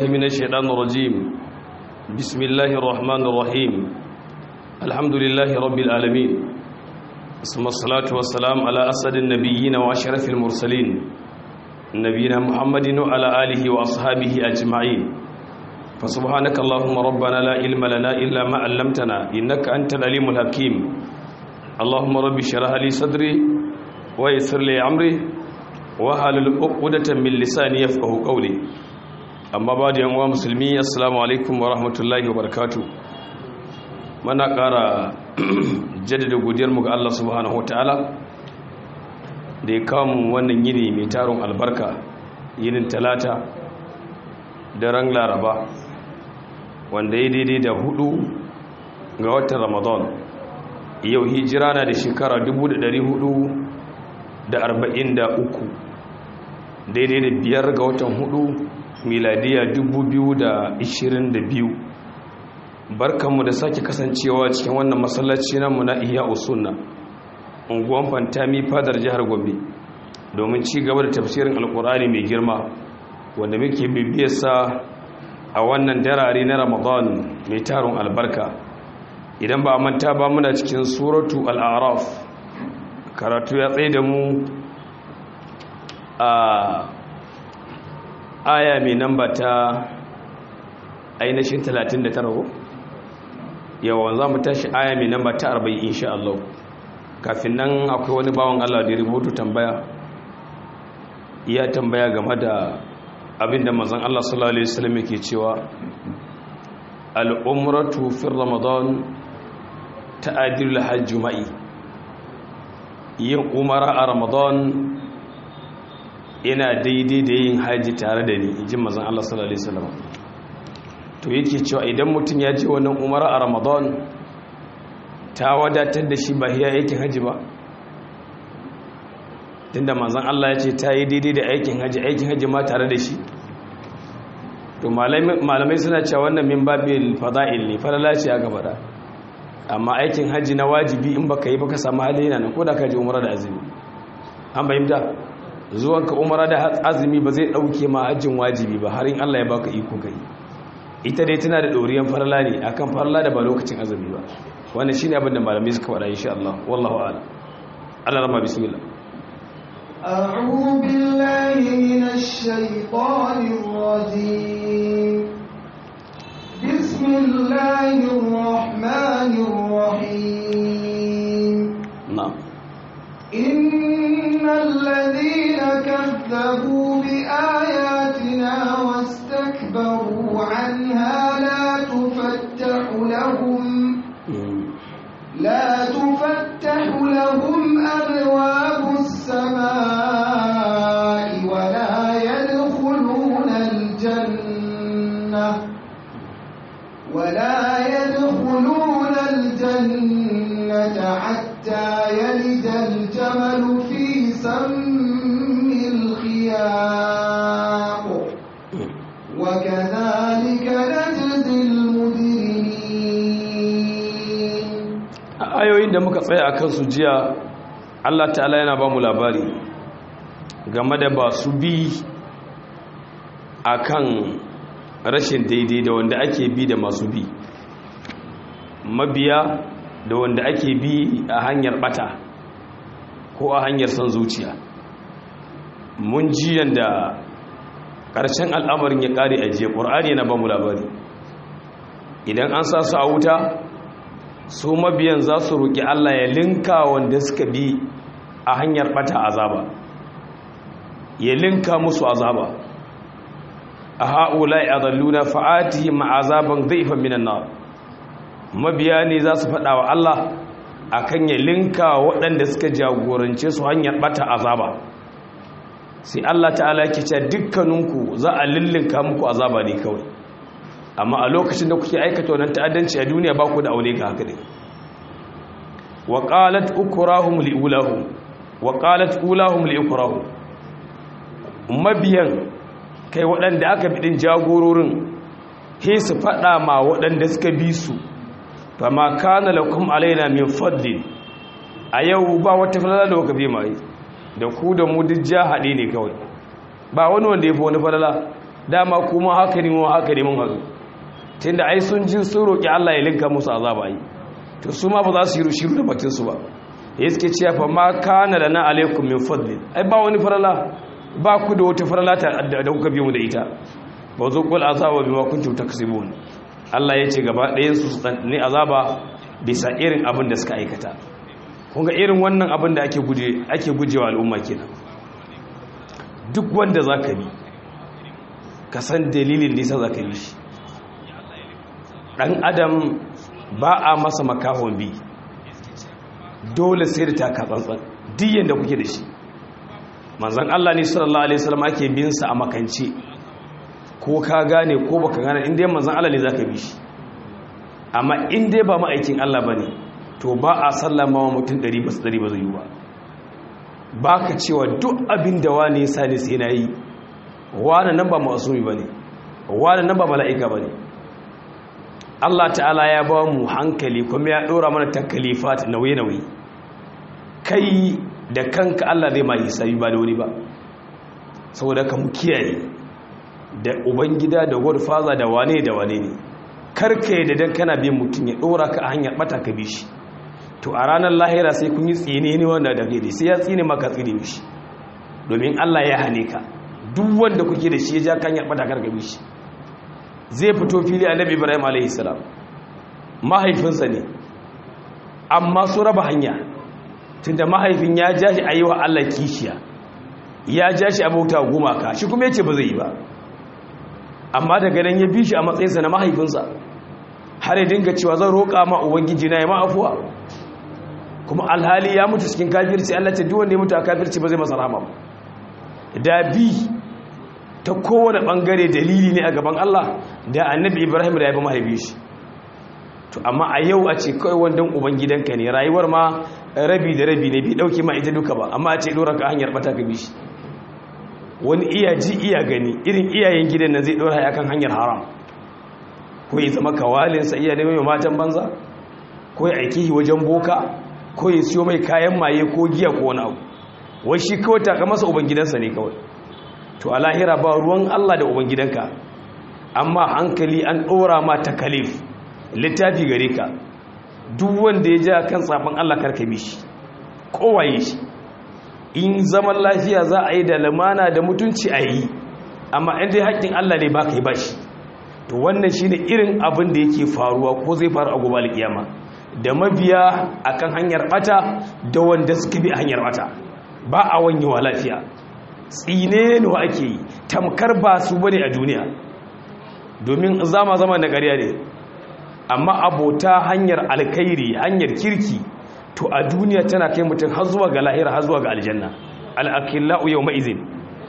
من الشيطان الرجيم بسم الله الرحمن الرحيم الحمد لله رب العالمين ثم الصلاة والسلام على أسد النبيين وأشرف المرسلين نبينا محمد وعلى آله وأصحابه أجمعين فسبحانك اللهم ربنا لا علم لنا إلا ما علمتنا إنك أنت العليم الحكيم اللهم رب اشرح لي صدري ويسر لي أمري وحلل عقدة من لساني يفقه قولي amma ba da yanwa musulmi assalamu alaikum wa rahmatullahi wa barakatu mana ƙara jaddada godiyarmu ga Allah subhanahu ta'ala da ya kawo mu wannan yini mai taron albarka yinin talata da ran laraba wanda ya daidai da hudu ga watan ramadan yau hijira na da shekara 443 daidai da biyar ga watan hudu miladiya 2022 barkanmu da sake kasancewa cikin wannan masallaci namu na iya usunna unguwan fantami fadar jihar gombe domin ci gaba da tafsirin alkur'ani mai girma wanda muke bibiyarsa a wannan darare na ramadan mai taron albarka idan ba a manta ba muna cikin suratu al'araf karatu ya tsaye da mu a aya mai namba ta ainihin 39 yawan za mu tashi aya mai namba ta 40 insha Allah kafin nan akwai wani bawan Allah da ya rubutu tambaya ya tambaya game da abinda manzon Allah sallallahu alaihi wasallam yake cewa al-umratu fi ramadan ta'dilu al-hajj ma'i yin umara a ramadan yana daidai da yin haji tare da ni jin mazan Allah sallallahu Alaihi wasallam to yake cewa idan mutum ya je wannan umara a ramadan ta wadatar da shi ba hiya aikin haji ba tunda mazan Allah ya ce ta yi daidai da aikin haji aikin haji ma tare da shi to malamai suna cewa wannan min babil fada'il ne falala ce aka faɗa amma aikin haji na wajibi in baka yi baka samu hali yana nan ko da ka je umara da azumi an bayyana zuwanka umara da azumi ba zai dauke ma hajjin wajibi ba har in Allah ya baka iko kai ita dai tana da doriyan farla ne akan farla da ba lokacin azumi ba wannan shine abin da malamai suka faɗa insha Allah wallahu a'lam Allah rama bismillah أعوذ بالله من الشيطان الرجيم بسم الله الرحمن الرحيم نعم إن الذين كذبوا بآياتنا واستكبروا عنها لا تفتح لهم لا تفتح لهم أبواب السماء ولا يدخلون الجنة ولا يدخلون الجنة حتى يلج الجمل في سم الخياط وكذلك نجزي المجرمين ayoyin da muka tsaya akan su jiya Allah ta'ala yana ba mu labari game da ba su bi akan rashin daidai da wanda ake bi da masu bi mabiya da wanda ake bi a hanyar bata ko a hanyar son zuciya mun ji yanda ƙarshen al'amarin ya ƙare a jiya ƙur'ani yana ba mu labari idan an sa su a wuta su mabiyan za su roƙi allah ya linka wanda suka bi a hanyar bata azaba ya linka musu azaba a ha'ula ya zalluna fa'ati ma'azaban zaifan minan na mabiya ne za su faɗa wa Allah a kan ya linka waɗanda suka jagorance su hanyar ɓata azaba sai Allah ta'ala ke ce dukkaninku za a lillinka muku azaba ne kawai amma a lokacin da kuke aikata wannan ta'addanci a duniya ba ku da aure ga haka ne wa qalat ukurahum li ulahum wa qalat ulahum li ukurahum mabiyan kai waɗanda aka bi ɗin jagororin he su faɗa ma waɗanda suka bi su ba ma kana lakum alaina min fadli a yau ba wata falala da kuka bi mai da ku da mu duk ja haɗe ne kawai ba wani wanda ya fi wani falala dama kuma haka ne mu haka ne mun hazu tunda ai sun ji sun roki Allah ya linka musu azaba ai to su ma ba za su yi shiru da bakin su ba ya suke cewa fa ma kana lana alaikum min fadlin ai ba wani farala ba ku da wata farala ta da kuka biyo mu da ita ba zo kul azaba bima kuntum taksibun Allah ya ce gaba ɗayan su su ne azaba bisa irin abin da suka aikata kun ga irin wannan abin da ake guje ake gujewa al'umma kenan duk wanda zaka bi ka san dalilin da yasa zaka yi shi dan adam ba a masa makahon bi dole sai da taka tsantsan diyan da kuke da shi manzon Allah ne sallallahu alaihi wasallam ake bin sa a makance ko ka gane ko baka gane inda yamma manzon Allah ne zaka bi shi amma in dai ba ma'aikin Allah bane to ba a sallama wa mutum 100 ba 100 ba zai yi ba baka cewa duk abin da wani ya sani sai na yi wani nan ba masumi bane wani nan ba mala'ika bane Allah ta'ala ya ba mu hankali kuma ya dora mana takalifat nauye-nauye kai da kanka Allah zai ma hisabi ba da wani ba saboda ka mu kiyaye da ubangida da godfather da wane da wane ne karka da dan kana bin mutum ya dora ka a hanyar bata ka bi shi to a ranar lahira sai kun yi tsine ne wanda da gaide sai ya tsine maka tsine mishi domin Allah ya hane ka duk wanda kuke da shi ya ja kan hanyar bata kar ka bi shi zai fito fili annabi Ibrahim alaihi salam mahaifinsa ne amma su raba hanya tunda mahaifin ya ja shi ayi wa Allah kishiya ya ja shi abauta gumaka shi kuma yace ba zai yi ba amma daga nan ya bi shi a matsayinsa na mahaifinsa har ya dinga cewa zan roƙa ma ubangiji na ya ma afuwa kuma alhali ya mutu cikin kafirci Allah ce duk wanda ya mutu a kafirci ba zai masa rahama da bi ta kowane bangare dalili ne a gaban Allah da annabi Ibrahim da ya bi mahaifi shi to amma a yau a ce kawai wandan ubangidanka ne rayuwar ma rabi da rabi ne bai dauke ma ita duka ba amma a ce dora ka hanyar bata ka bi shi wani iya ji iya gani irin iyayen gidan nan zai dora ya kan hanyar haram ko ya zama kawalinsa iya neman matan banza ko ya aiki wajen boka ko ya siyo mai kayan maye ko giya ko wani abu wai shi kawai taka masa ubangidansa ne kawai to a lahira ba ruwan allah da ubangidanka amma hankali an ɗora ma takalif littafi gare ka duk wanda ya ja kan tsafin allah karkabi shi kowaye shi in zaman lafiya za a yi da lamana da mutunci a yi amma inda haƙƙin Allah ne ba ka yi ba shi to wannan shi ne irin abin da yake faruwa ko zai faru a gobe alƙiyama da mabiya a kan hanyar ɓata da wanda suka bi a hanyar ɓata ba a wanyewa lafiya tsine ne wa ake yi tamkar ba su bane a duniya domin zama zama da ƙarya ne amma abota hanyar alkhairi hanyar kirki to a duniya tana kai mutum har zuwa ga lahira har zuwa ga aljanna al'akillahu yau ma'izin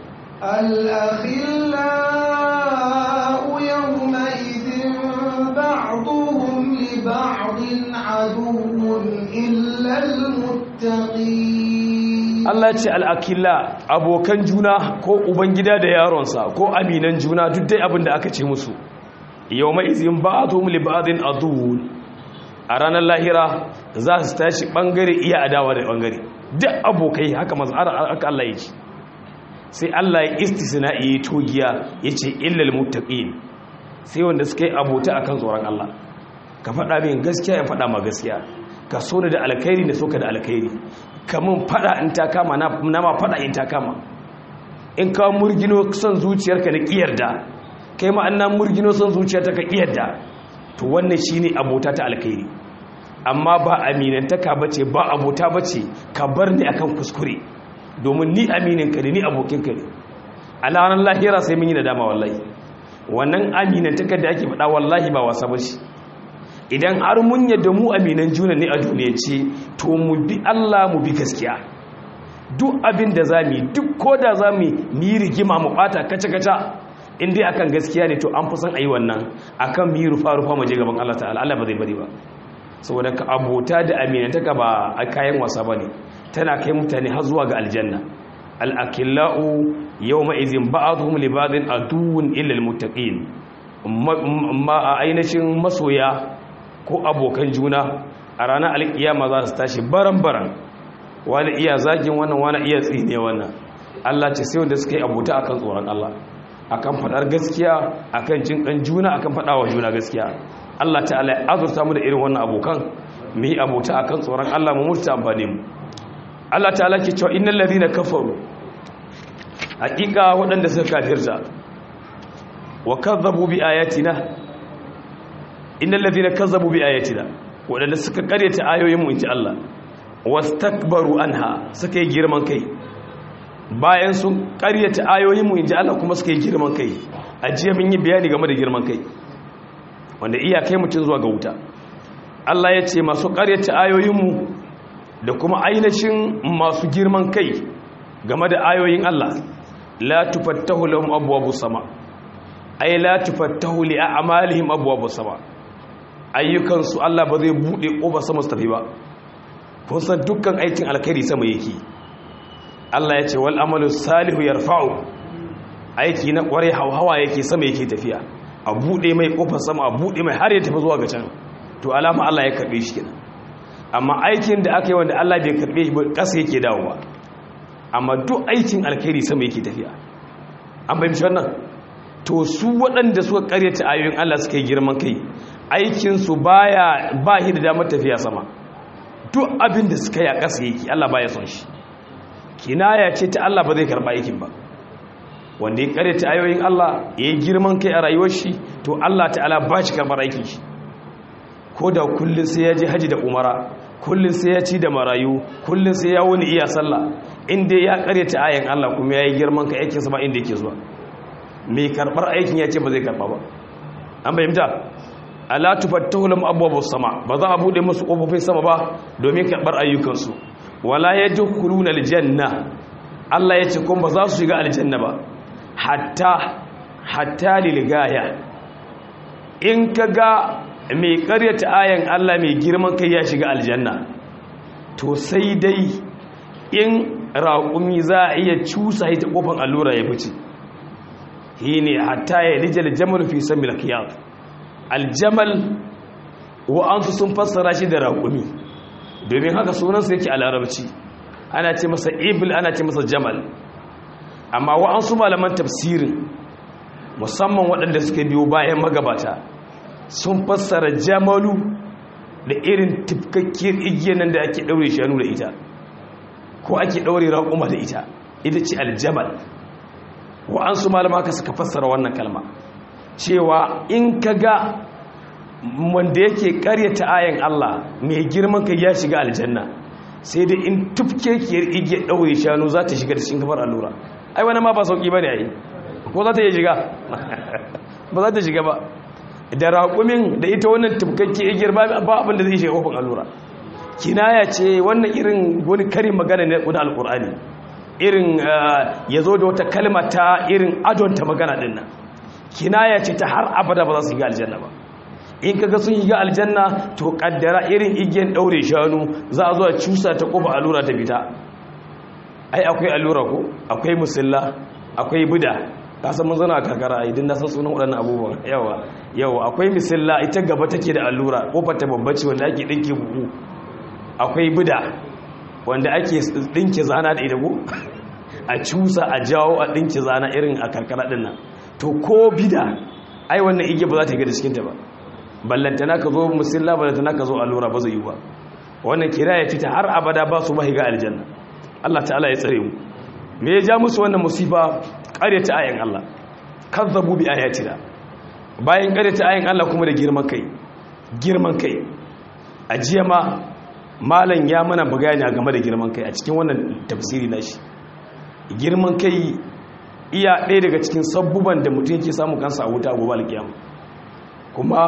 al'akillahu yau ma'izin ba'aduhun li ba'adin aduhun illal muttaqi Allah ce al'akilla abokan juna ko ubangida da yaronsa ko aminan juna duk dai abin da aka ce musu yau ma'izin ba'aduhun li ba'adin aduhun a ranar lahira za su tashi bangare iya adawa da bangare duk abokai haka mazara aka Allah ya ce sai Allah ya istisna iya togiya ya ce illal muttaqin sai wanda suka yi abota akan tsoron Allah ka faɗa min gaskiya ya faɗa ma gaskiya ka so da alkhairi da soka da alkhairi kamun faɗa in ta kama na ma faɗa in ta kama in ka murgino son zuciyarka na kiyarda kai ma annan murgino son zuciyarta ka kiyarda to wannan shine abota ta alkhairi amma ba aminantaka bace ba abota bace ka bar ni akan kuskure domin ni amininka ne ni abokinka ne a ranar lahira sai mun yi nadama wallahi wannan aminantaka da ake faɗa wallahi ba wasa bace idan har mun yadda mu aminan juna ne a duniya ce to mu bi Allah mu bi gaskiya duk abin da za mu duk ko da za mu yi rigima mu bata kaca-kaca in dai akan gaskiya ne to an fi son a yi wannan akan mu yi rufa-rufa mu je gaban Allah ta'ala Allah ba zai bari ba saboda ka abota da aminantaka ba a kayan wasa ba ne tana kai mutane har zuwa ga aljanna al'akila'u yau ma'izin ba'aduhum libadin aduwun illal muttaqin ma a ainihin masoya ko abokan juna a ranar alkiyama za su tashi baran-baran wani iya zagin wannan wani iya tsine wannan Allah ce sai wanda suka yi abota akan tsoron Allah akan fadar gaskiya akan jin kan juna akan fadawa juna gaskiya Allah ta'ala ya azurta mu da irin wannan abokan mu yi abota akan tsoron Allah mu murta amfani mu Allah ta'ala ke cewa innal ladina kafaru hakika waɗanda suka kafirta wa kazzabu bi ayatina innal ladina kazzabu bi ayatina waɗanda suka karyata ayoyin mu inji Allah wastakbaru anha suka yi girman kai bayan sun karyata ayoyin mu inji Allah kuma suka yi girman kai ajiya mun yi bayani game da girman kai wanda iya kai mutun zuwa ga wuta Allah ya ce masu karyata ayoyin mu da kuma ainihin masu girman kai game da ayoyin Allah la tufattahu lahum abwabus sama ay la tufattahu li a'malihim abwabus sama ayyukan su Allah ba zai bude kofa sama su tafi ba kun san dukkan aikin alkhairi sama yake Allah ya ce wal amalu salihu yarfa'u aiki na kware hawa yake sama yake tafiya a bude mai kofar sama a bude mai har ya tafi zuwa ga can to alama Allah ya karbe shi kenan amma aikin da aka yi wanda Allah bai karbe shi ba kasa yake dawowa amma duk aikin alkhairi sama yake tafiya an bayyana wannan to su waɗanda suka karyata ayoyin Allah suka yi girman kai aikinsu baya ba shi da damar tafiya sama duk abin da suka yi a ƙasa yake Allah baya son shi kinaya ce ta Allah ba zai karɓa aikin ba wanda ya karyata ayoyin Allah ya yi girman kai a rayuwar shi to Allah ta'ala ba shi karɓar aikin shi ko da kullum sai ya je haji da umara kullum sai ya ci da marayu kullum sai ya wuni iya sallah inda ya karyata ayan Allah kuma ya yi girman kai aikinsa ba inda yake zuwa mai karɓar aikin ya ce ba zai karɓa ba an bayyanta ala tufattahu lahum abwabus sama ba za a bude musu kofofin sama ba domin karɓar ayyukansu wala yadkhuluna aljanna Allah ya ce kuma ba za su shiga aljanna ba hatta hatta lilgaya in kaga mai karyata ayan Allah mai girman kai ya shiga aljanna to sai dai in raƙumi za a iya cusa ita kofar allura ya fice shi ne hatta ya rijal jamal fi samil kiyar aljamal wa'ansu sun fassara shi da raƙumi domin haka sunansa yake a larabci ana ce masa ibil ana ce masa jamal amma wa'ansu malaman tafsirin musamman waɗanda suka biyo bayan magabata sun fassara jamalu da irin tifkakkiyar igiyar nan da ake ɗaure shanu da ita ko ake ɗaure raƙuma da ita ita ce aljamal wa'ansu malama ka suka fassara wannan kalma cewa in ka ga wanda yake karyata ayan Allah mai girman kai ya shiga aljanna sai dai in tufkekiyar igiyar ɗaure shanu za ta shiga da cikin kafar allura ai wani ma ba sauƙi ba ne a yi ko za ta iya shiga ba za ta shiga ba da raƙumin da ita wannan tufkakkiyar igiyar ba abin da zai shiga kofin allura kinaya ce wannan irin wani karin magana ne da alƙur'ani irin ya zo da wata kalma ta irin adonta magana ɗin nan kinaya ce ta har abada ba za su yi aljanna ba in kaga sun yi aljanna to kaddara irin igiyan daure shanu za a zo a cusa ta kofa allura ta fita ai akwai allura ko akwai musalla akwai buda ka san mun zana a karkara idan na san sunan waɗannan abubuwan yawa yawa akwai musalla ita gaba take da allura kofar ta babbace wanda ake dinke buhu akwai buda wanda ake dinke zana da ita ko a cusa a jawo a dinke zana irin a karkara din nan to ko bida ai wannan igiya ba za ta ga da cikin ta ba ballantana ka zo musilla ballantana ka zo allura ba zai yi ba wannan kira ya fita har abada ba su mahiga aljanna Allah ta'ala ya tsare mu me ya ja musu wannan musifa ƙaryata ayan Allah kazzabu bi ayatina bayan ƙaryata ayan Allah kuma da girman kai girman kai a jiya ma malam ya mana bayani game da girman kai a cikin wannan tafsiri nashi girman kai iya ɗaya daga cikin sabbuban da mutum yake samu kansa a wuta gobe alkiyama kuma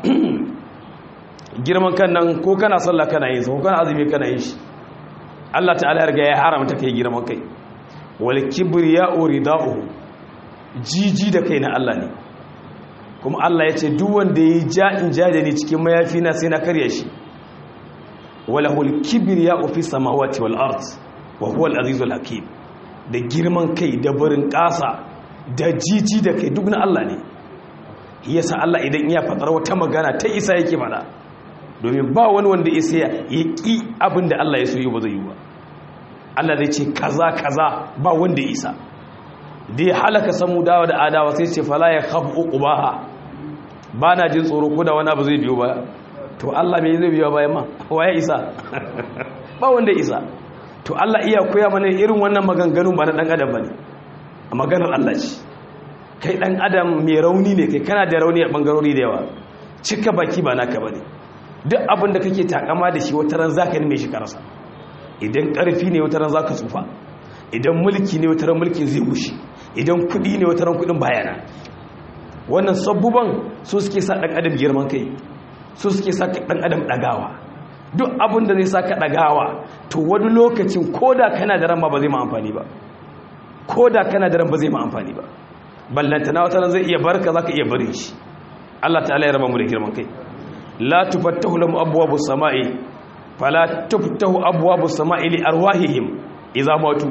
girman kan nan ko kana sallah kana yin sa ko kana azumi kana yin shi Allah ta'ala ya riga ya haramta kai girman kai wal kibriya'u rida'uhu jiji da kai na Allah ne kuma Allah ya ce duk wanda yayi ja'in jaje ne cikin mayafi na sai na karya shi walahul kibriya'u fi samawati wal ard wa huwa al azizul hakim da girman kai da barin kasa da jiji da kai duk na Allah ne yasa Allah idan iya fadar wata magana ta isa yake fada domin ba wani wanda isa ya ƙi abinda Allah ya so yi ba zai yi ba Allah zai ce kaza kaza ba wanda isa da ya halaka samudawa da adawa sai ce fala ya khafu uqbaha ba na jin tsoro ko da wani abu zai biyo baya to Allah me zai biyo baya ma waye isa ba wanda isa to Allah iya koya mana irin wannan maganganun ba na dan adam bane maganar Allah ce kai dan adam mai rauni ne kai kana da rauni a bangarori da yawa cika baki ba naka bane duk abin da kake takama da shi wata ran zaka nime shi karasa idan karfi ne wata ran zaka tsufa idan mulki ne wata ran mulkin zai gushi idan kudi ne wata ran kudin bayana wannan sabbuban su suke sa dan adam girman kai su suke sa dan adam dagawa duk abin da zai saka dagawa to wani lokacin koda kana da ran ma ba zai ma amfani ba koda kana da ran ba zai ma amfani ba ballantana wata ran zai iya barka zaka iya barin shi Allah ta'ala ya raba mu da girman kai la tufattahu lahum abwabus samai fala tuftahu abwabus samai li arwahihim idza matu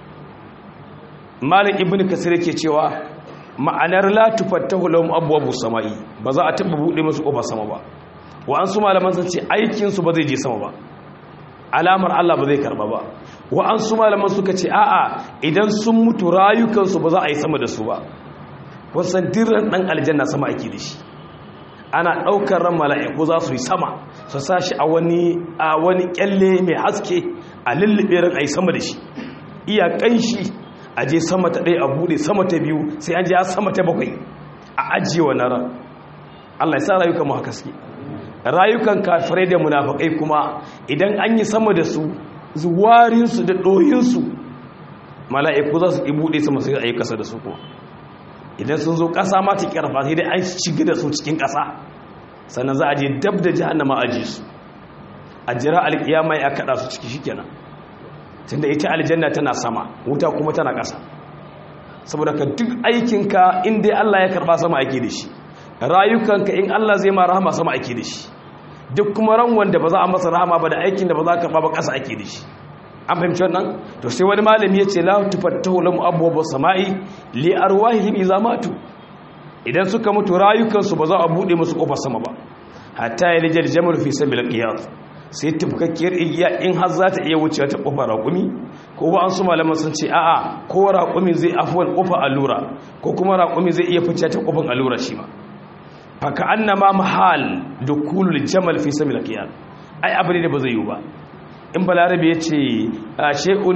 malik ibnu kasir yake cewa ma'anar la tufattahu lahum abwabus samai ba za a taba bude musu kofar sama ba wa an su malaman sun ce aikin su ba zai je sama ba alamar Allah ba zai karba ba wa an su malaman suka ce a'a idan sun mutu rayukansu ba za a yi sama da su ba wasan dirran dan aljanna sama ake da shi ana ɗaukar ran mala'iku za su yi sama su sa shi a wani a wani kyalle mai haske a lullube ran a yi sama da shi iya ƙanshi a je sama ta ɗaya a buɗe sama ta biyu sai an je a sama ta bakwai a ajiye wa ran Allah ya sa rayukan mu haka suke rayukan kafirai da munafakai kuma idan an yi sama da su zuwarinsu da ɗoyinsu mala'iku za su buɗe sama sai a yi ƙasa da su kuma idan sun zo ƙasa ma ta ƙarfa sai dai an shiga da su cikin ƙasa sannan za a je dab da jihannama a ji su a jira alƙiyama ya kaɗa su ciki shi kenan tunda ita aljanna tana sama wuta kuma tana ƙasa saboda ka duk aikinka in dai Allah ya karɓa sama ake da shi rayukanka in Allah zai ma rahama sama ake da shi duk kuma ran wanda ba za a masa rahama ba da aikin da ba za ka karɓa ba ƙasa ake da shi an fahimci wannan to sai wani malami ya ce la tufattahu lahum abwaabus samai li arwahihim idza matu idan suka mutu rayukansu ba za a bude musu kofar sama ba hatta yalijal jamal fi sabil qiyas sai tufkakkiyar igiya in har za ta iya wucewa ta kofar raƙumi ko ba an su malaman sun ce a'a ko raƙumi zai afwan kofar allura ko kuma raƙumi zai iya fice ta kofar allura shi ma fa ka annama mahal dukulul jamal fi sabil qiyas ai abu ne da ba zai yi ba in balarabe ya ce she'un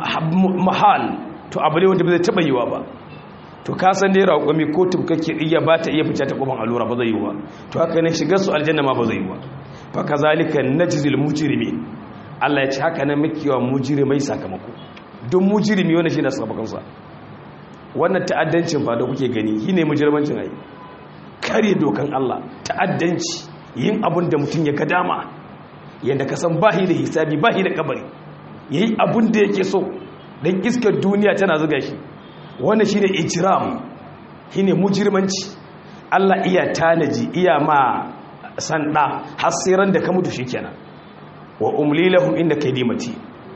mahal to abu ne wanda ba zai taɓa yiwa ba to kasan dai raƙwami ko tubkake iya ba ta iya fice ta ƙofan allura ba zai yiwa to haka ne shigar su aljanna ma ba zai yiwa fa kazalika najzil mujrimi Allah ya ce haka nan muke wa mujrimai sakamako don mujrimi wannan shine sakamakonsa wannan ta'addancin ba da kuke gani shine mujrimancin ai kare dokan Allah ta'addanci yin abin da mutum ya ga dama yadda ka san bahi da hisabi bahi da kabari ya yi abin da yake so don iskar duniya tana zuga shi wanda shi ne ijiram shi ne mujirmanci allah iya tanaji iya ma sanda hasiran da ka mutu shi kenan wa umlilahum inda kai dimati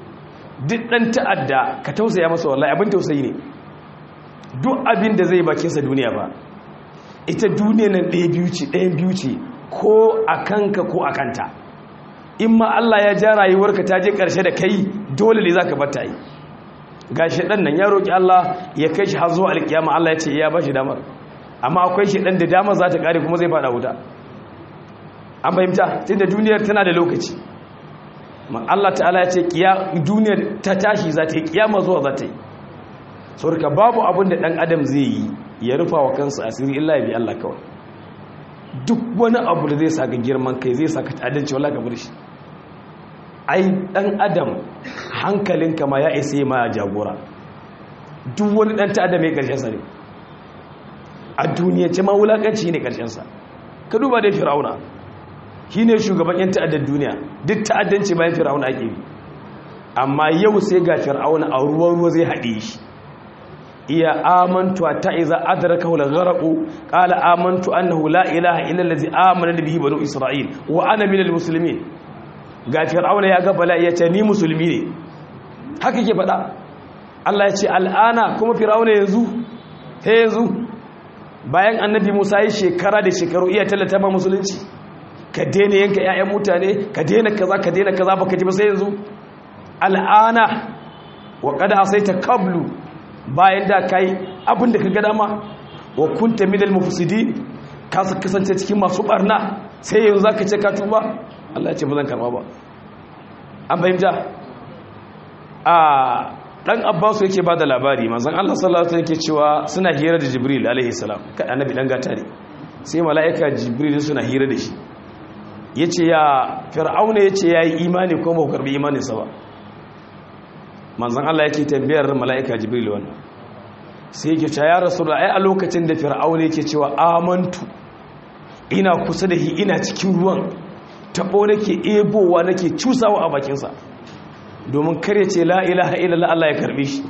duk ɗan ta'adda ka tausaya masa wallahi abin tausayi ne duk abin da zai bakinsa duniya ba ita duniya nan ɗaya biyu ce ɗayan biyu ce ko a kanka ko a kanta in ma Allah ya ja rayuwarka ta je ƙarshe da kai dole ne za ka bata yi ga shaɗan nan ya roƙi Allah ya kai shi har zuwa alƙiyama Allah ya ce ya ba shi damar amma akwai shaɗan da damar za ta ƙare kuma zai faɗa wuta an fahimta tun da duniyar tana da lokaci Allah ta'ala ya ce duniyar ta tashi za ta yi ƙiyama zuwa za ta yi sauraka babu abin da ɗan adam zai yi ya rufa wa kansa asiri illa ya bi Allah kawai duk wani abu da zai saka girman kai zai saka ta'addanci wala gabar shi ai dan adam hankalinka ma ya isa ma jagora duk wani dan ta'addam ya karshen sa ne a duniya ce ma wulakanci ne karshen sa ka duba da fir'auna shine shugaban yan ta'addan duniya duk ta'addanci bayan fir'auna ake bi amma yau sai ga fir'auna a ruwan ruwa zai haɗe shi iya amantu ta iza adrakahu al-gharq qala amantu annahu la ilaha illa allazi amana bihi banu isra'il wa ana minal muslimin ga fir'auna ya ga bala ya ce ni musulmi ne haka yake faɗa Allah ya ce al'ana kuma fir'auna yanzu sai yanzu bayan annabi Musa yi shekara da shekaru iya tallata ba musulunci ka daina yanka ƴaƴan mutane ka daina kaza ka daina kaza baka ji ba sai yanzu al'ana wa qad asaita qablu bayan da kai abin da ka ga dama wa kunta minal mufsidin ka kasance cikin masu barna sai yanzu zaka ce ka tuba Allah ya ce ba zan karba ba an fahimta a dan Abbas yake bada labari manzon Allah sallallahu alaihi wasallam yake cewa suna hira da Jibril alaihi salam kai annabi dan gata ne sai mala'ika Jibril suna hira da shi yace ya fir'auna yace yayi imani ko ba karbi imanin sa ba manzon Allah yake tambayar mala'ika Jibril wannan sai yake cewa ya rasulullah ai a lokacin da fir'auna yake cewa amantu ina kusa da shi ina cikin ruwan tabo nake ebowa nake cusawa a bakinsa domin kare ce la ilaha illallah Allah ya karbe shi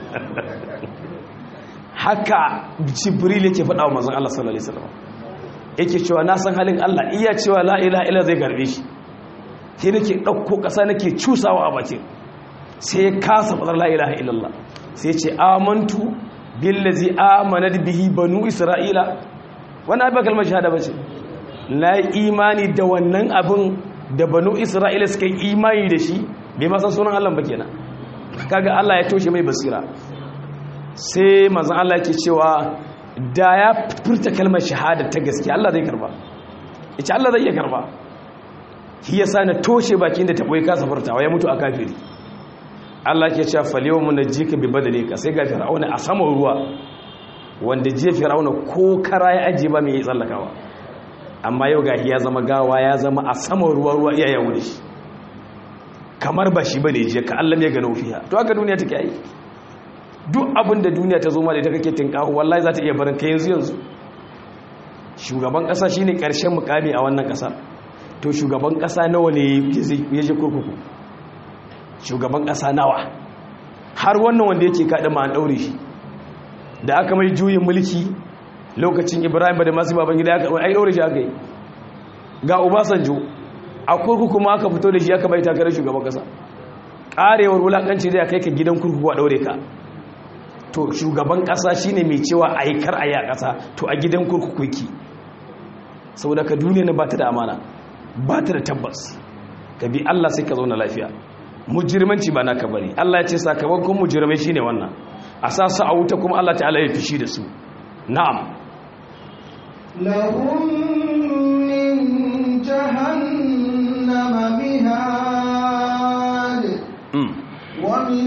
haka jibril yake faɗa wa manzon Allah sallallahu alaihi wasallam yake cewa na san halin Allah iya cewa la ilaha illallah zai karbe shi sai nake dauko kasa nake cusawa a bakin sai ya kasa fadar la ilaha illallah sai ya ce amantu billazi amanat bihi banu isra'ila wannan abin kalmar shahada bace na imani da wannan abin da banu isra'ila suka yi imani da shi bai masan sunan allah ba kenan kaga allah ya toshe mai basira sai mazan allah ke cewa da ya furta kalmar shahada ta gaske allah zai karba ita allah zai iya karba shi ya sa na toshe bakin da taɓoyi kasa furtawa ya mutu a kafiri allah ke cewa falewa mu na jika bi badale ka sai ga fir'auna a saman ruwa wanda je fir'auna ko kara ya ajiye ba mai yi tsallakawa amma yau gahi ya zama gawa ya zama a saman ruwa ruwa iya yawon shi kamar ba shi ba ne je ka Allah ya gano fiya to haka duniya take yi duk abin da duniya ta zo ma da ita kake tinkahu wallahi za ta iya barin ka yanzu yanzu shugaban kasa shine karshen mukami a wannan kasa to shugaban kasa nawa ne ya je kurkuku shugaban kasa nawa har wannan wanda yake kaɗa ma an ɗaure shi da aka mai juyin mulki lokacin ibrahim ba da masu baban gida aka ai ɗaure shi aka yi ga obasanjo a kurkuku ma aka fito da shi aka bai takarar shugaban kasa ƙarewar wulaƙanci zai kai ka gidan kurkuku a ɗaure ka to shugaban kasa shine mai cewa a yi kar a yi a kasa to a gidan kurkuku yake saboda ka duniya na ba ta da amana ba ta da tabbas ka bi allah sai ka zauna lafiya mujirmanci ba naka bari allah ya ce sakamakon mujirmai shine wannan a sa su a wuta kuma allah ta'ala ya fishi da su na'am لهم من جهنم مهاد Mm. ومن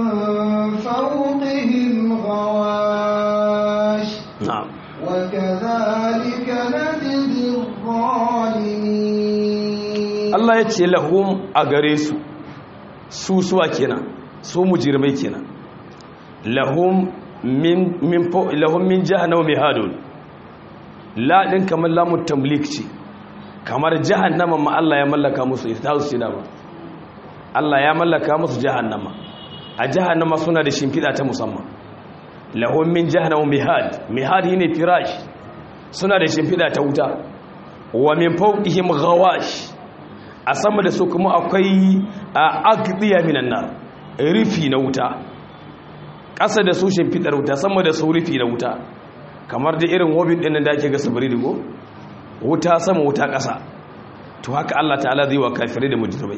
فوقهم غواش na'am وكذلك نجزي الظالمين Allah ya ce lahum a gare su su suwa kenan su mujirmai kenan lahum min min fo- lahum min jahannama mihadun la din kamar lamun tamlik ce kamar jahannama ma Allah ya mallaka musu ita su ce dama Allah ya mallaka musu jahannama a jahannama suna da shimfiɗa ta musamman lahum min jahannama mihad mihad shine firash suna da shimfiɗa ta wuta wa min fawqihim ghawash a sama da su kuma akwai a agdiya minan nar rufi na wuta ƙasa da su shimfiɗar wuta sama da su rufi na wuta kamar da irin wobin ɗin da ake ga sabari digo wuta sama wuta ƙasa to haka Allah ta'ala zai wa kafirai da mujrimai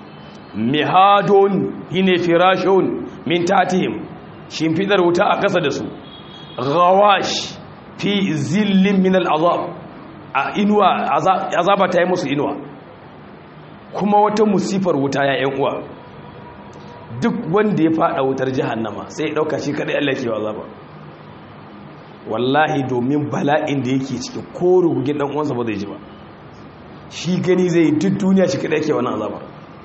mihadun hine firashun min tatihim shimfiɗar wuta a ƙasa da su ghawash fi zillin min al'azab a inuwa azaba ta yi musu inuwa kuma wata musifar wuta ya yan uwa duk wanda ya fada wutar jahannama sai ya dauka shi kadai Allah ke azaba wallahi domin bala'in da yake ciki ko rugugin dan uwansa ba zai ji ba shi gani zai yi duk duniya shi kadai yake wannan azaba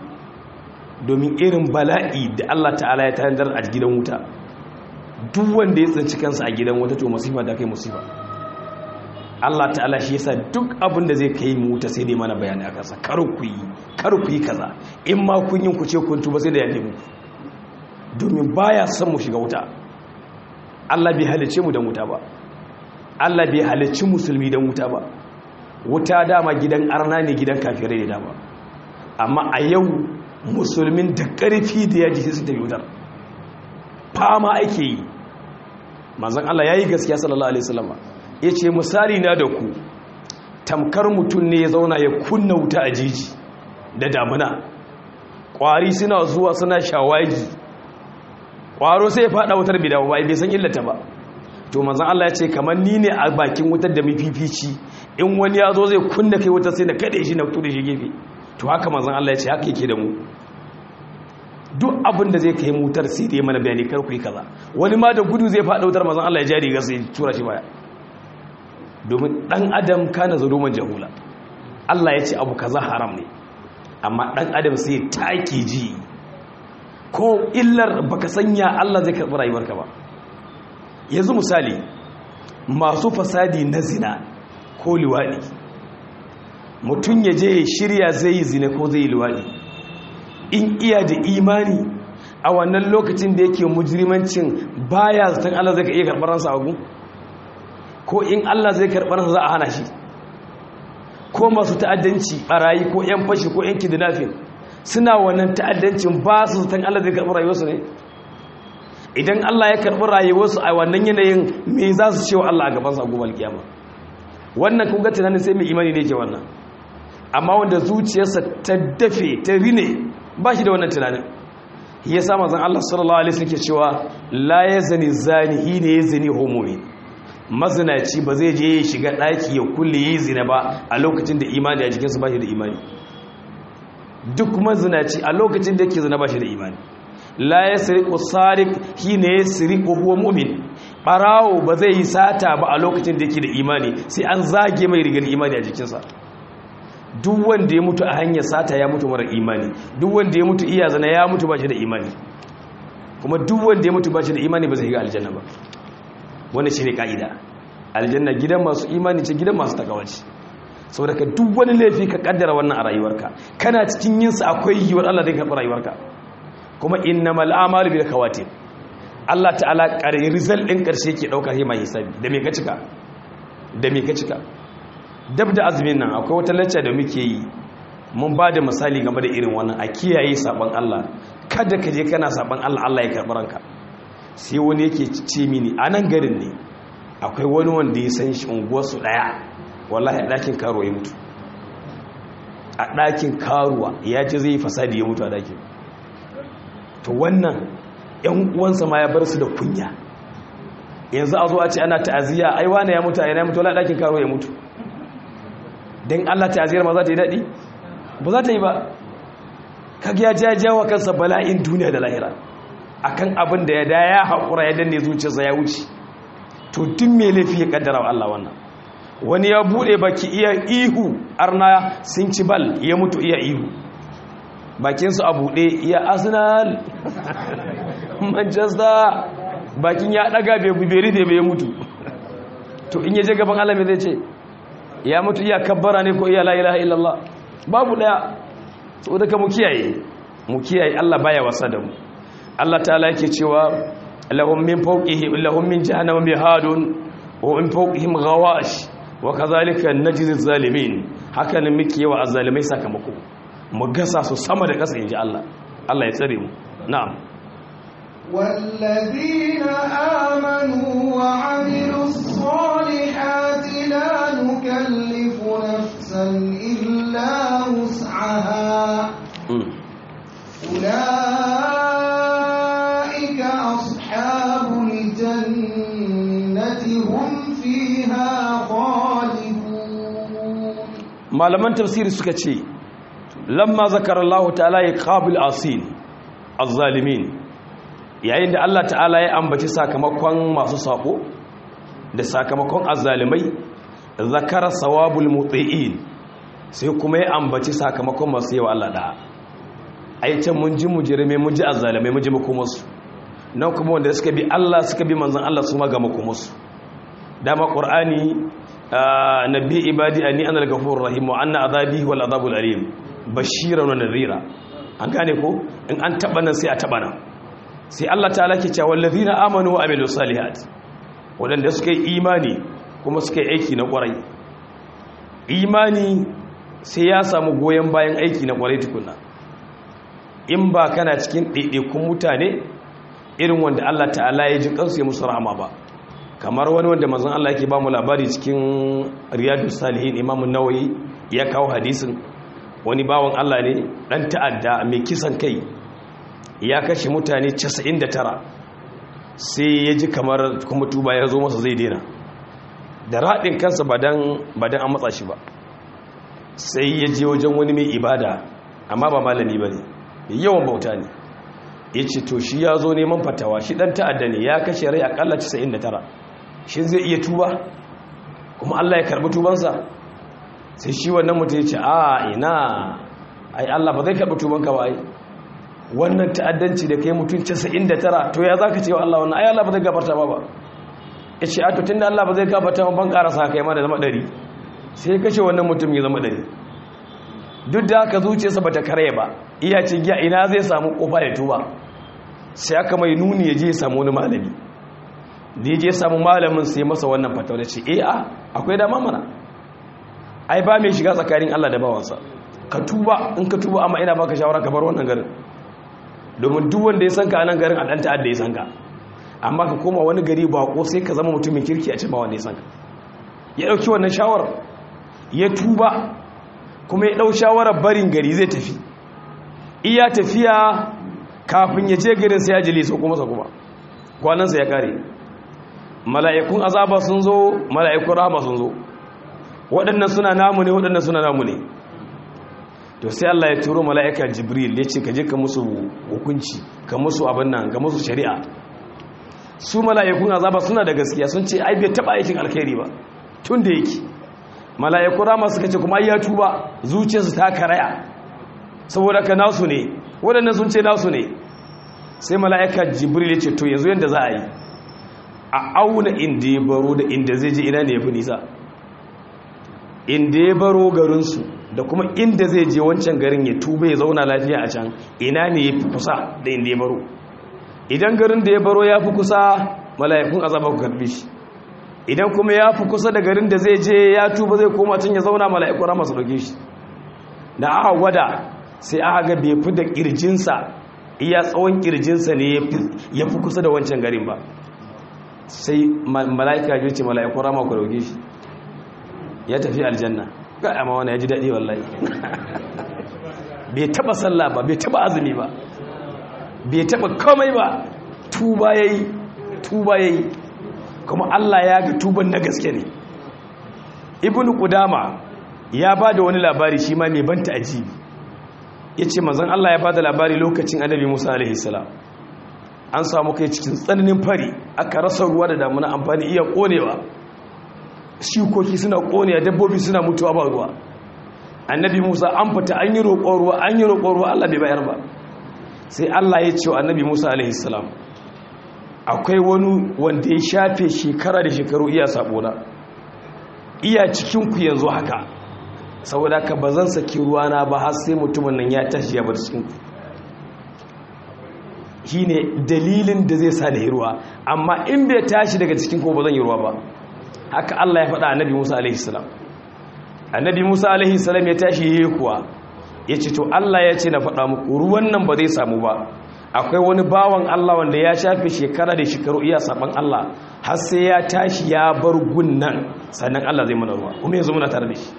domin irin bala'i da Allah ta'ala ya tanadar a gidan wuta duk wanda ya tsinci kansa a gidan wuta to musifa da kai musifa Allah ta'ala shi yasa duk abin da zai kai mu wuta sai dai mana bayani a kansa kar ku yi kar ku yi kaza in ma kun yi ku ce kun tuba sai da yafe mu domin baya son mu shiga wuta Allah bai halice mu da wuta ba Allah bai halici musulmi da wuta ba wuta dama gidan arna ne gidan kafirai ne dama amma a yau musulmin da ƙarfi da yaji sai su tafi wutar fama ake yi manzon Allah yayi gaskiya sallallahu alaihi wasallam ya ce misali na da ku tamkar mutum ne ya zauna ya kunna wuta a jiji da damuna ƙwari suna zuwa suna shawagi ƙwaro sai ya faɗa wutar bai dawo ba bai san illata ba to manzan Allah ya ce kamar ni ne a bakin wutar da mafifici in wani ya zo zai kunna kai wutar sai na kaɗe shi na tuɗe shi gefe to haka manzan Allah ya ce haka yake da mu duk abin da zai kai mutar sai da ya mana bayani kar ku yi kaza wani ma da gudu zai faɗa wutar manzan Allah ya jari ga sai tura shi baya domin ɗan adam kana zaluman jahula Allah ya ce abu kaza haram ne amma ɗan adam sai take ji ko illar baka sanya Allah zai karɓi rayuwarka ba yanzu misali masu fasadi na zina ko liwaɗi mutum ya je shirya zai yi zina ko zai yi liwaɗi in iya da imani a wannan lokacin da yake mujrimancin baya zaton Allah zai ka iya karɓar ransa agu ko in Allah zai karɓar ransa za a hana shi ko masu ta'addanci barayi ko 'yan fashi ko 'yan kidnapping suna wannan ta'addancin ba su zaton Allah zai karɓi rayuwarsu ne idan Allah ya karɓi rayuwarsu a wannan yanayin me za su cewa Allah a gabansa a gobe alkiyama wannan kun ga tunanin sai mai imani ne ke wannan amma wanda zuciyarsa ta dafe ta rine ba shi da wannan tunanin ya sa mazan Allah sallallahu alaihi wasallam ke cewa la yazni zani hine yazni homomi mazinaci ba zai je ya shiga daki ya kulle yi zina ba a lokacin da imani a jikinsa ba shi da imani duk mazinaci a lokacin da yake zina ba shi da imani la ya siriku sarik shi ne ya siriku huwa mumin ɓarawo ba zai yi sata ba a lokacin da yake da imani sai an zage mai rigar imani a jikinsa duk wanda ya mutu a hanyar sata ya mutu mara imani duk wanda ya mutu iya zana ya mutu ba shi da imani kuma duk wanda ya mutu ba shi da imani ba zai ga aljanna ba wanda shi ne ka'ida aljanna gidan masu imani ce gidan masu takawaci saboda ka duk wani laifi ka kaddara wannan a rayuwarka kana cikin yinsa akwai yiwuwar Allah zai karɓi rayuwarka kuma innamal a'malu bil khawatim Allah ta'ala ƙarin result ɗin ƙarshe ke ɗauka sai mai hisabi da me ka cika da me ka cika dab da azumin nan akwai wata lacca da muke yi mun ba da misali game da irin wannan a kiyaye saban Allah kada ka je kana saban Allah Allah ya karɓi ranka sai wani yake ce mini a nan garin ne akwai wani wanda ya san shi unguwarsu ɗaya wallahi a ɗakin karuwa ya mutu a ɗakin karuwa ya ce zai yi fasadi ya mutu a ɗakin to wannan yan uwansa ma ya bar su da kunya yanzu a zo a ce ana ta'aziyya ai wane ya mutu a yana ya mutu wala ɗakin karuwa ya mutu don allah ta'aziyyar ma za ta yi daɗi ba za ta yi ba kaga ya ja jawa kansa bala'in duniya da lahira akan abin da ya da ya haƙura ya danne zuciyarsa ya wuce to duk mai laifi ya kaddara wa allah wannan wani ya buɗe baki iya ihu arna sun ci bal ya mutu iya ihu bakinsu a buɗe iya arsenal manchester bakin ya ɗaga beberi da bai mutu to in yaje gaban alami zai ce ya mutu iya kabbara ne ko iya la'ilaha illallah babu ɗaya so daga mu kiyaye mu kiyaye allah baya wasa da mu allah ta'ala yake cewa lahum min fawqihim lahum min jahannama mihadun wa min fawqihim ghawash wa kadhalika najzi zalimin haka ne muke yawa azzalimai sakamako mu gasa su sama da ƙasa inji Allah Allah ya tsare mu na'am والذين آمنوا وعملوا الصالحات لا نكلف نفسا إلا وسعها أولئك أصحاب الجنة هم فيها خالدون malaman tafsiri suka ce lamma zakar Allah ta'ala ya qabil asin az-zalimin yayin da Allah ta'ala ya ambaci sakamakon masu sako da sakamakon azzalimai zakara sawabul muti'in sai kuma ya ambaci sakamakon masu yawa Allah da ai can mun ji mujrime mun ji azzalimai mun ji makomarsu nan kuma wanda suka bi Allah suka bi manzon Allah su ma ga makomarsu dama qur'ani nabi ibadi anni ana al-ghafurur rahim wa anna azabi wal azabul alim bashiran wa nadhira an gane ko in an taba nan sai a taba nan sai Allah ta'ala ke cewa wallazina amanu wa amilus salihat wadanda suka yi imani kuma suka yi aiki na kwarai imani sai ya samu goyen bayan aiki na kwarai tukunna in ba kana cikin ɗaiɗaikun mutane irin wanda Allah ta'ala ya ji kansu ya musu rahama ba kamar wani wanda mazan Allah yake ba mu labari cikin riyadu salihin imamun nawayi ya kawo hadisin wani bawan Allah ne dan ta'adda mai kisan kai ya kashe mutane 99 sai ya ji kamar kuma tuba ya zo masa zai dena da raɗin kansa ba don an matsa shi ba sai ya je wajen wani mai ibada amma ba malami ba ne mai yawan bauta ne ya ce to shi ya zo neman fatawa shi ɗan ta'adda ne ya kashe rai akalla 99 shi zai iya tuba kuma allah ya karɓi tubansa sai shi wannan mutum ya ce a ina ai allah ba zai karɓi tubanka ba ai wannan ta'addanci da kai mutum 99 to ya za ka ce wa allah wannan ai allah ba zai gafarta ba ba ya ce a to tun da allah ba zai gafarta ba ban ƙarasa kai ma da zama ɗari sai kashe wannan mutum ya zama ɗari duk da haka zuciyarsa ba ta kare ba iya ce giya ina zai samu kofa ya tuba sai aka mai nuni ya je ya samu wani malami da ya je ya samu malamin sai masa wannan fatawa da ce e a akwai dama mana ai ba mai shiga tsakanin Allah da bawansa ka tuba in ka tuba amma ina baka shawara ka bar wannan garin domin duk wanda ya san ka a nan garin a ɗan ta'adda ya san ka amma ka koma wani gari ba ko sai ka zama mutumin kirki a ce ba wanda ya san ka ya ɗauki wannan shawarar ya tuba kuma ya ɗau shawarar barin gari zai tafi iya tafiya kafin ya je garin sai ya jile so kuma sa kuma kwanansa ya kare mala'ikun azaba sun zo mala'ikun rahama sun zo waɗannan suna namu ne waɗannan suna namu ne to sai Allah ya turo mala'ika jibril ya ce ka je ka musu hukunci ka musu abin nan ka musu shari'a su mala'ikun azaba suna da gaskiya sun ce ai bai taɓa aikin alkhairi ba tun da yake mala'iku rama suka ce kuma ya tuba zuciyarsu ta karaya saboda ka nasu ne waɗannan sun ce nasu ne sai mala'ika jibril ya ce to yanzu yadda za a yi a auna inda ya baro da inda zai je ina ne ya fi nisa inda ya baro garinsu da kuma inda zai je wancan garin ya tuba ya zauna lafiya a can ina ne ya fi kusa da inda ya baro idan garin da ya baro ya fi kusa mala'ikun azaba ku karbi shi idan kuma ya fi kusa da garin da zai je ya tuba zai koma can ya zauna mala'ikun rama su dauke shi da aka gwada sai aka ga bai fi da kirjinsa iya tsawon kirjinsa ne ya fi kusa da wancan garin ba sai mala'ika ya ce mala'ikun rama ku dauke shi ya tafi aljanna ga amma wani ya ji daɗi wallahi bai taɓa sallah ba bai taɓa azumi ba bai taɓa komai ba tuba ya yi tuba ya yi kuma Allah ya ga tuban na gaske ne ibn qudama ya ba da wani labari shi ma mai banta ajibi ya ce mazan Allah ya ba da labari lokacin annabi musa alaihi salam an samu kai cikin tsananin fari aka rasa ruwa da damuna amfani iya konewa shukoki suna konewa dabbobi suna mutuwa ba ruwa annabi musa an fita an yi roƙon ruwa an yi roƙon ruwa Allah bai bayar ba sai Allah ya ce wa annabi musa alaihi salam akwai wani wanda ya shafe shekara da shekaru iya sabona iya cikinku yanzu haka saboda ka ba zan saki ruwana ba har sai mutumin nan ya tashi ya bar cikinku shi ne dalilin da zai sa da yi ruwa amma in bai tashi daga cikinku ba zan yi ruwa ba haka Allah ya faɗa annabi Musa alaihi salam annabi Musa alaihi salam ya tashi yi kuwa ya ce to Allah ya ce na faɗa muku ruwan nan ba zai samu ba akwai wani bawan Allah wanda ya shafe shekara da shekaru iya saban Allah har sai ya tashi ya bar gunnan sannan Allah zai mana ruwa kuma yanzu muna tare da shi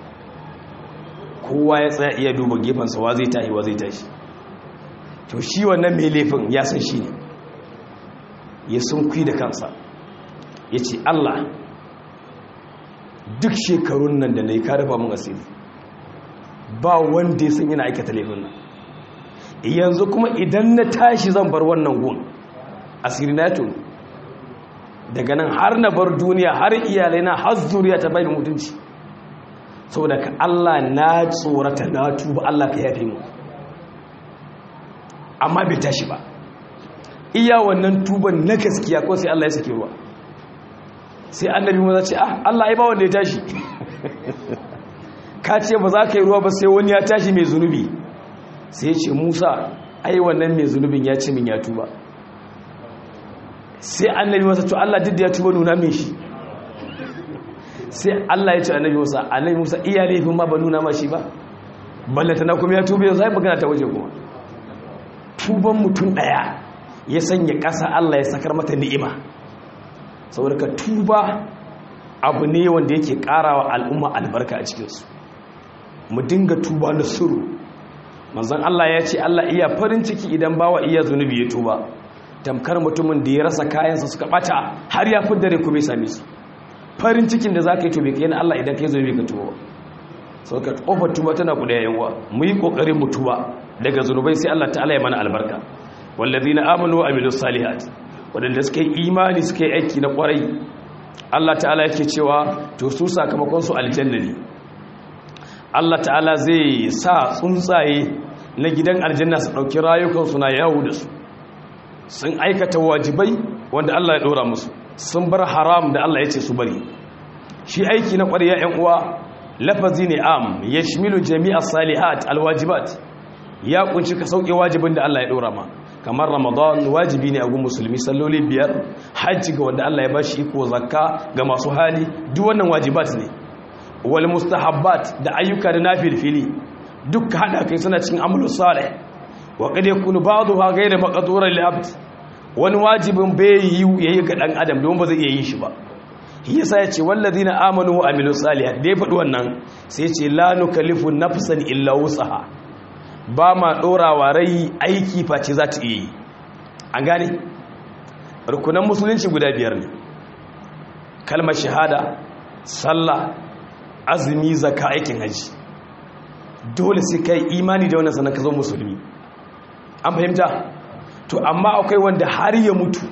kowa ya tsaya iya duba gefensa wa zai tashi wa zai tashi to shi wannan mai laifin ya san shi ne ya sun kui da kansa ya ce Allah duk shekarun nan da na yi ka rufa mun asiri ba wanda ya san yana aikata laifin nan yanzu kuma idan na tashi zan bar wannan gun asiri na tuni daga nan har na bar duniya har iyalai na har zuriya ta bai da mutunci saboda ka Allah na tsorata na tuba Allah ka yafe mu amma bai tashi ba iya wannan tuban na gaskiya ko sai Allah ya sake ruwa sai annabi mu ce ah Allah ai ba wanda ya tashi ka ce ba za ka yi ruwa ba sai wani ya tashi mai zunubi sai ce musa ai wannan mai zunubin ya ce min ya tuba sai annabi masa to Allah duk da ya tuba nuna min shi sai Allah ya ce annabi musa annabi musa iya laifin ma ba nuna ma shi ba ballata na kuma ya tuba yanzu ai magana ta waje kuma tuban mutum daya ya sanya ƙasa Allah ya sakar mata ni'ima saboda ka tuba abu ne wanda yake karawa al'umma albarka a cikinsu mu dinga tuba na suru manzon Allah ya ce Allah iya farin ciki idan bawa iya zunubi ya tuba tamkar mutumin da ya rasa kayansa suka bata har ya fi dare kuma ya same su farin cikin da za ka yi to bai kai na Allah idan ka yi zo bai ka tuba ba sau ka kofar tuba tana kuda yawa mu yi kokarin mu tuba daga zunubai sai Allah ta'ala ya mana albarka wallazina amanu wa amilus salihat wadanda suka yi imani suka yi aiki na kwarai Allah ta'ala yake cewa to su sakamakon su aljanna ne Allah ta'ala zai sa tsuntsaye na gidan aljanna su dauki rayukan su na yawo da su sun aikata wajibai wanda Allah ya dora musu sun bar haram da Allah ya ce su bari shi aiki na ƙwariya 'yan uwa lafazi ne am ya shimilu jami'ar salihat alwajibat ya kunshi ka sauke wajibin da Allah ya ɗora ma kamar ramadan wajibi ne a gun musulmi salloli biyar hajji ga wanda Allah ya bashi iko zakka ga masu hali duk wannan wajibat ne wal mustahabbat da ayyuka da nafilfili duk hada kai suna cikin amalu salih wa qad yakunu ba'daha ghayra maqduran li abd wani wajibin bai yi yayi ga dan adam don ba zai iya yin shi ba yasa ya ce wallazina amanu wa amilus salihat da ya faɗi wannan sai ce la nukallifu nafsan illa wusaha ba ma ɗorawa rai aiki face za ta iya yi an gane rukunan musulunci guda biyar ne kalmar shahada sallah azumi zaka aikin haji dole sai kai imani da wannan sanan ka zo musulmi an fahimta to amma akwai wanda har ya mutu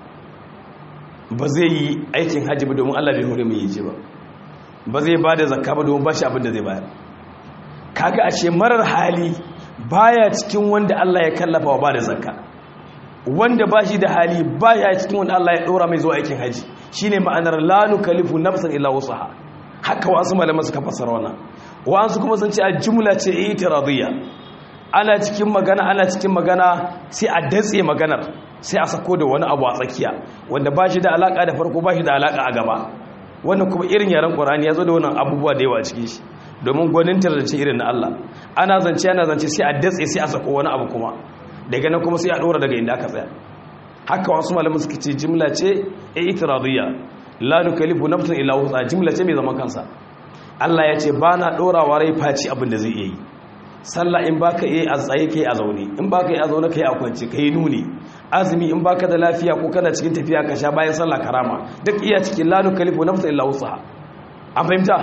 ba zai yi aikin hajji ba domin Allah bai hore mai yi ba ba zai ba da zakka ba domin ba shi abin da zai bayar kaga a ce marar hali baya cikin wanda Allah ya kallafa wa ba da zakka wanda ba shi da hali baya cikin wanda Allah ya ɗora mai zuwa aikin hajji shine ma'anar la nukallifu nafsan illa wusaha haka wasu malaman suka fassara wannan wasu kuma sun ce a jumla ce itiradiyya ana cikin magana ana cikin magana sai a datse maganar sai a sako da wani abu a tsakiya wanda ba shi da alaka da farko ba shi da alaka a gaba wannan kuma irin yaren ƙorani ya zo da wannan abubuwa da yawa cikin shi domin gwanintar da ce irin na Allah ana zance ana zance sai a datse sai a sako wani abu kuma daga nan kuma sai a ɗora daga inda aka tsaya haka wasu malamin suka ce jimla ce e itiradiyya la nukallifu nafsan illa wusa jimla ce mai zaman kansa Allah ya ce ba na ɗorawa rai faci abin da zai iya yi sallah in baka yi a tsaye kai a zaune in baka yi a zaune kai a kwance kai nuni azumi in baka da lafiya ko kana cikin tafiya ka sha bayan sallah karama duk iya cikin la nukallifu nafsan illa wusaha an fahimta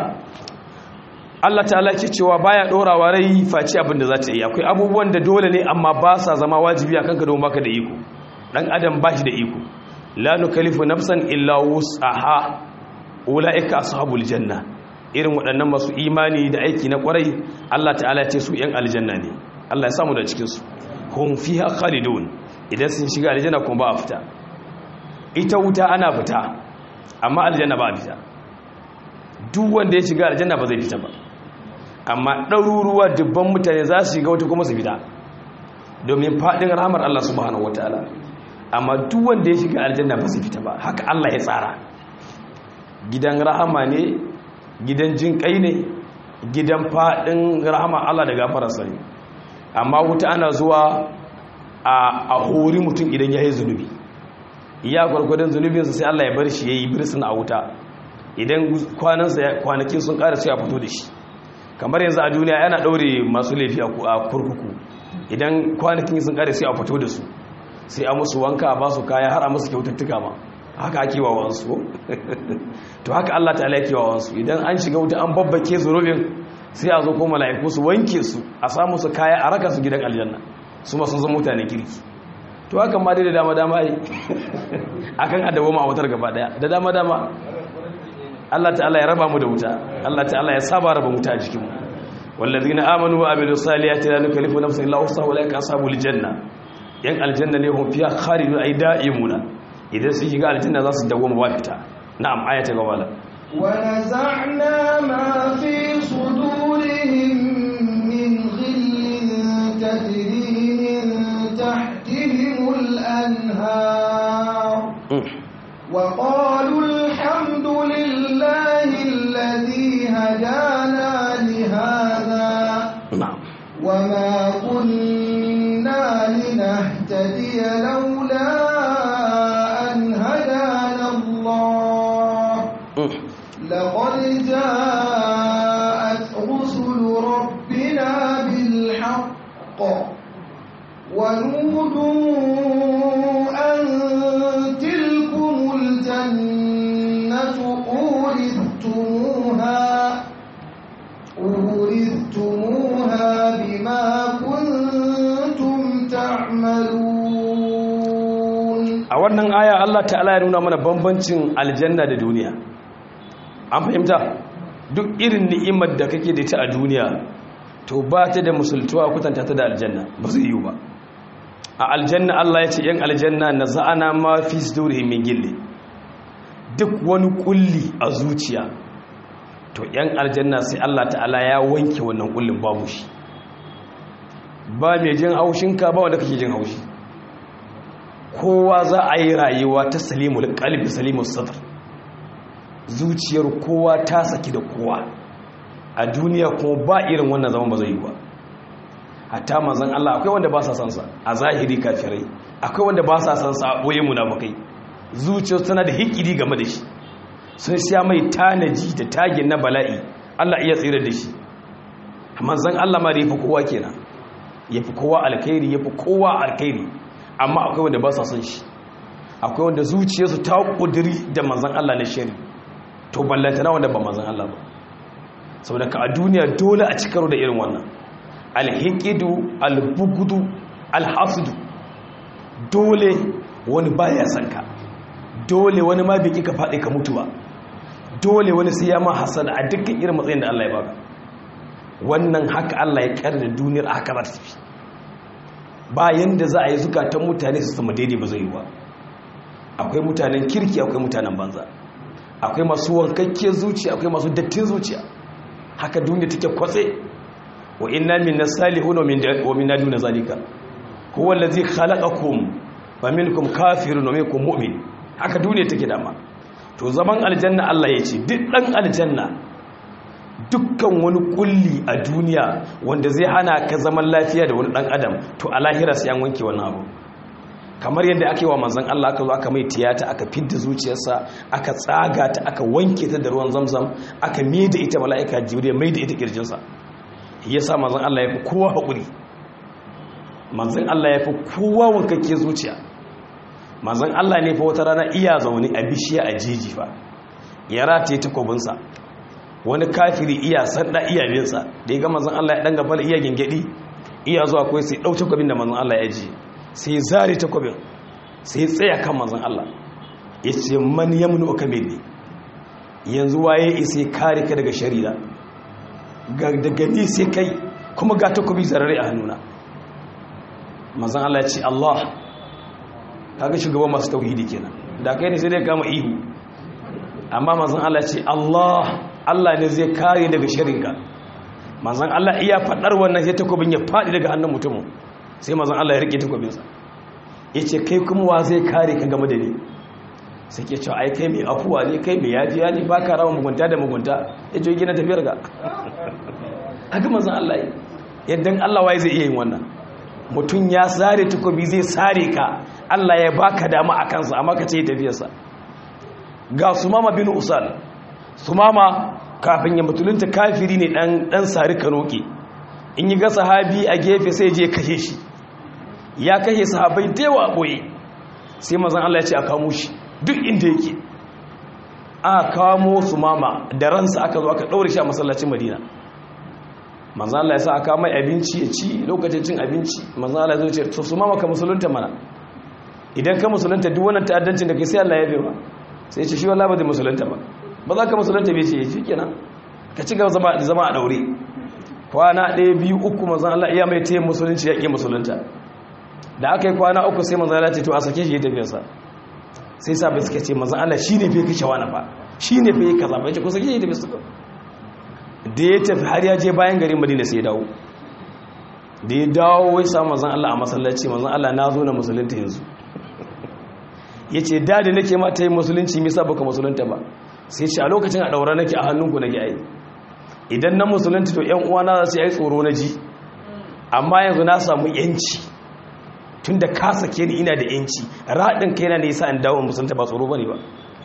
Allah ta'ala ke cewa baya dorawa rai face abin da za ta yi akwai abubuwan da dole ne amma ba sa zama wajibi akan ka don baka da iko dan adam ba shi da iko la nukallifu nafsan illa wusaha ulaika ashabul janna irin waɗannan masu imani da aiki na ƙwarai Allah ta'ala ce su 'yan aljanna ne Allah ya samu da cikinsu hum fiha khalidun idan sun shiga aljanna kuma ba a fita ita wuta ana fita amma aljanna ba a fita duk wanda ya shiga aljanna ba zai fita ba amma ɗaruruwa dubban mutane za su shiga wata kuma su fita domin faɗin ramar Allah subhanahu wataala amma duk wanda ya shiga aljanna ba su fita ba haka Allah ya tsara gidan rahama ne gidan jin kai ne gidan faɗin rahama Allah da gafararsa ne amma wuta ana zuwa a hori mutum idan ya yi zunubi iya gwargwadon zunubinsa sai Allah ya bar shi ya yi birsin a wuta idan kwanakin sun ƙara sai a fito da shi kamar yanzu a duniya yana ɗaure masu laifi a kurkuku idan kwanakin sun ƙara sai a fito da su sai a musu wanka a basu kaya har a musu kyaututtuka ma haka ake wa wansu to haka Allah ta'ala yake wa wansu idan an shiga wuta an babbake zunubin sai a zo ko mala'iku su wanke su a samu su kaya a raka su gidan aljanna su ma sun zama mutane kirki to haka ma dai da dama dama yi akan adawo ma wutar gaba daya da dama dama Allah ta'ala ya raba mu da wuta Allah ta'ala ya saba raba wuta a jikinmu wallazina amanu wa amilus salihati la nukallifu nafsan illa wusaha ulaika ashabul janna yan aljanna ne hum fiha khalidun ay da'imuna idan sun shiga aljanna za su dawo ba fita na'am aya ta gaba ونزعنا ما في صدورهم من غل تجري من تحتهم الأنهار وقالوا الحمد لله الذي هدانا لهذا na'am وما كنا لنهتدي لولا أن هدانا الله لقد جاءت رسل ربنا بالحق ونودوا أن أورثتموها بما كنتم تعملون a wannan aya Allah ta'ala ya nuna mana bambancin aljanna da duniya an fahimta duk irin ni'imar da kake da ita a duniya to ba ta da musultuwa kutanta ta da aljanna ba zai yiwu ba a aljanna Allah ya ce yan aljanna na za'ana ma fi sudurihim min gilli duk wani kulli a zuciya to yan aljanna sai Allah ta'ala ya wanke wannan kullin babu shi ba mai jin haushinka ba wanda kake jin haushi kowa za a yi rayuwa ta salimul kalbi salimul sadr zuciyar kowa ta saki da kowa a duniya kuma ba irin wannan zaman ba zai yi ba hatta manzon Allah akwai wanda ba sa san sa a zahiri kafirai akwai wanda ba sa san sa a boye munafikai zuciyar tana da hikiri game da shi sun sha mai tanaji da tagin na bala'i Allah iya tsira da shi manzon Allah ma da yafi kowa kenan yafi kowa alkhairi yafi kowa alkhairi amma akwai wanda ba sa son shi akwai wanda zuciyarsu ta kudiri da manzan Allah na shari to ballantana wanda ba manzan Allah ba saboda ka a duniya dole a cikaro da irin wannan alhiqidu albugudu alhasudu dole wani baya son ka dole wani ma bai ka faɗi ka mutu ba dole wani sai ya ma hasada a dukkan irin matsayin da Allah ya baka wannan haka Allah ya da duniyar a haka za ta tafi bayan da za a yi zukatan mutane su sama daidai ba zai yi ba akwai mutanen kirki akwai mutanen banza akwai masu wankakke zuciya akwai masu dattin zuciya haka duniya take kwatse wa inna minna salihun wa minna duna zalika huwa allazi khalaqakum wa minkum kafirun wa minkum mu'min haka duniya take dama to zaman aljanna Allah ya ce duk dan aljanna dukkan wani kulli a duniya wanda zai hana ka zaman lafiya da wani dan adam to a lahira sai an wanke wannan abu kamar yadda aka yi wa manzon Allah aka zo aka mai tiyata aka fidda zuciyarsa aka tsaga ta aka wanke ta da ruwan zamzam aka da ita mala'ika jibril mai da ita kirjinsa yasa manzon Allah ya fi kowa hakuri manzon Allah ya fi kowa wankakke zuciya manzon Allah ne fa wata rana iya zaune a bishiya a jeji fa ya rataye takobinsa wani kafiri iya sanda iya binsa da ya ga manzon Allah ya dan gaba iya gingedi iya zuwa kai sai dauke takobin da manzon Allah ya ji sai zare takobin sai tsaya kan manzon Allah yace man yamnu ka minni yanzu waye isa kare ka daga shari'a ga daga ni sai kai kuma ga takobi zarare a hannuna manzon Allah ya ce Allah kaga shugaban masu tauhidi kenan da kai ne sai dai kama ihu amma manzon Allah ya ce Allah Allah ne zai kare daga shirinka manzan Allah iya faɗar wannan sai takobin ya faɗi daga hannun mutumin sai manzan Allah ya rike takobinsa ya ce kai kuma wa zai kare ka game da ni sai ke cewa ai kai mai afuwa ne kai mai yafiya ne ba ka rawa mugunta da mugunta ya ce gina tafiyar ga haka manzan Allah yi yadda Allah wai zai iya yin wannan mutum ya sare takobi zai sare ka Allah ya baka dama a kansa amma ka ce tafiyarsa ga sumama bin usal sumama kafin ya mutulunta kafiri ne dan dan sari kanoke in yi ga sahabi a gefe sai je kashe shi ya kashe sahabai da yawa boye sai mazan Allah ya ce a kamo shi duk inda yake a kamo sumama da ransa aka zo aka daure shi a masallacin Madina manzan Allah ya sa aka mai abinci ya ci lokacin cin abinci manzan Allah ya zo ce to sumama ka musulunta mana idan ka musulunta duk wannan ta'addancin da kai sai Allah ya yabe ba sai ce shi wallahi ba zai musulunta ba ba za ka musulunta bai ce shi kenan ka ci gaba zama a daure kwana ɗaya biyu uku mazan Allah iya mai taya musulunci ya ƙi musulunta da aka yi kwana uku sai mazan Allah ce to a sake shi ya tafiyarsa sai sa bai suka ce mazan Allah shi ne fai kashe wani ba shi ne fai kaza bai ce ko sake shi ya tafiyarsa da ya tafi har ya je bayan garin madina sai ya dawo da ya dawo wai sa mazan Allah a masallaci mazan Allah na zo na musulunta yanzu ya ce da da nake ma ta yi musulunci misa baka musulunta ba sai ce a lokacin a ɗaura nake a hannunku nake ai idan na musulunta to ‘yan uwana za su yi tsoro na ji amma yanzu na samu ‘yanci tun da ka sake ni ina da ‘yanci raɗin kai na nisa in dawo musulunta ba tsoro ba ne ba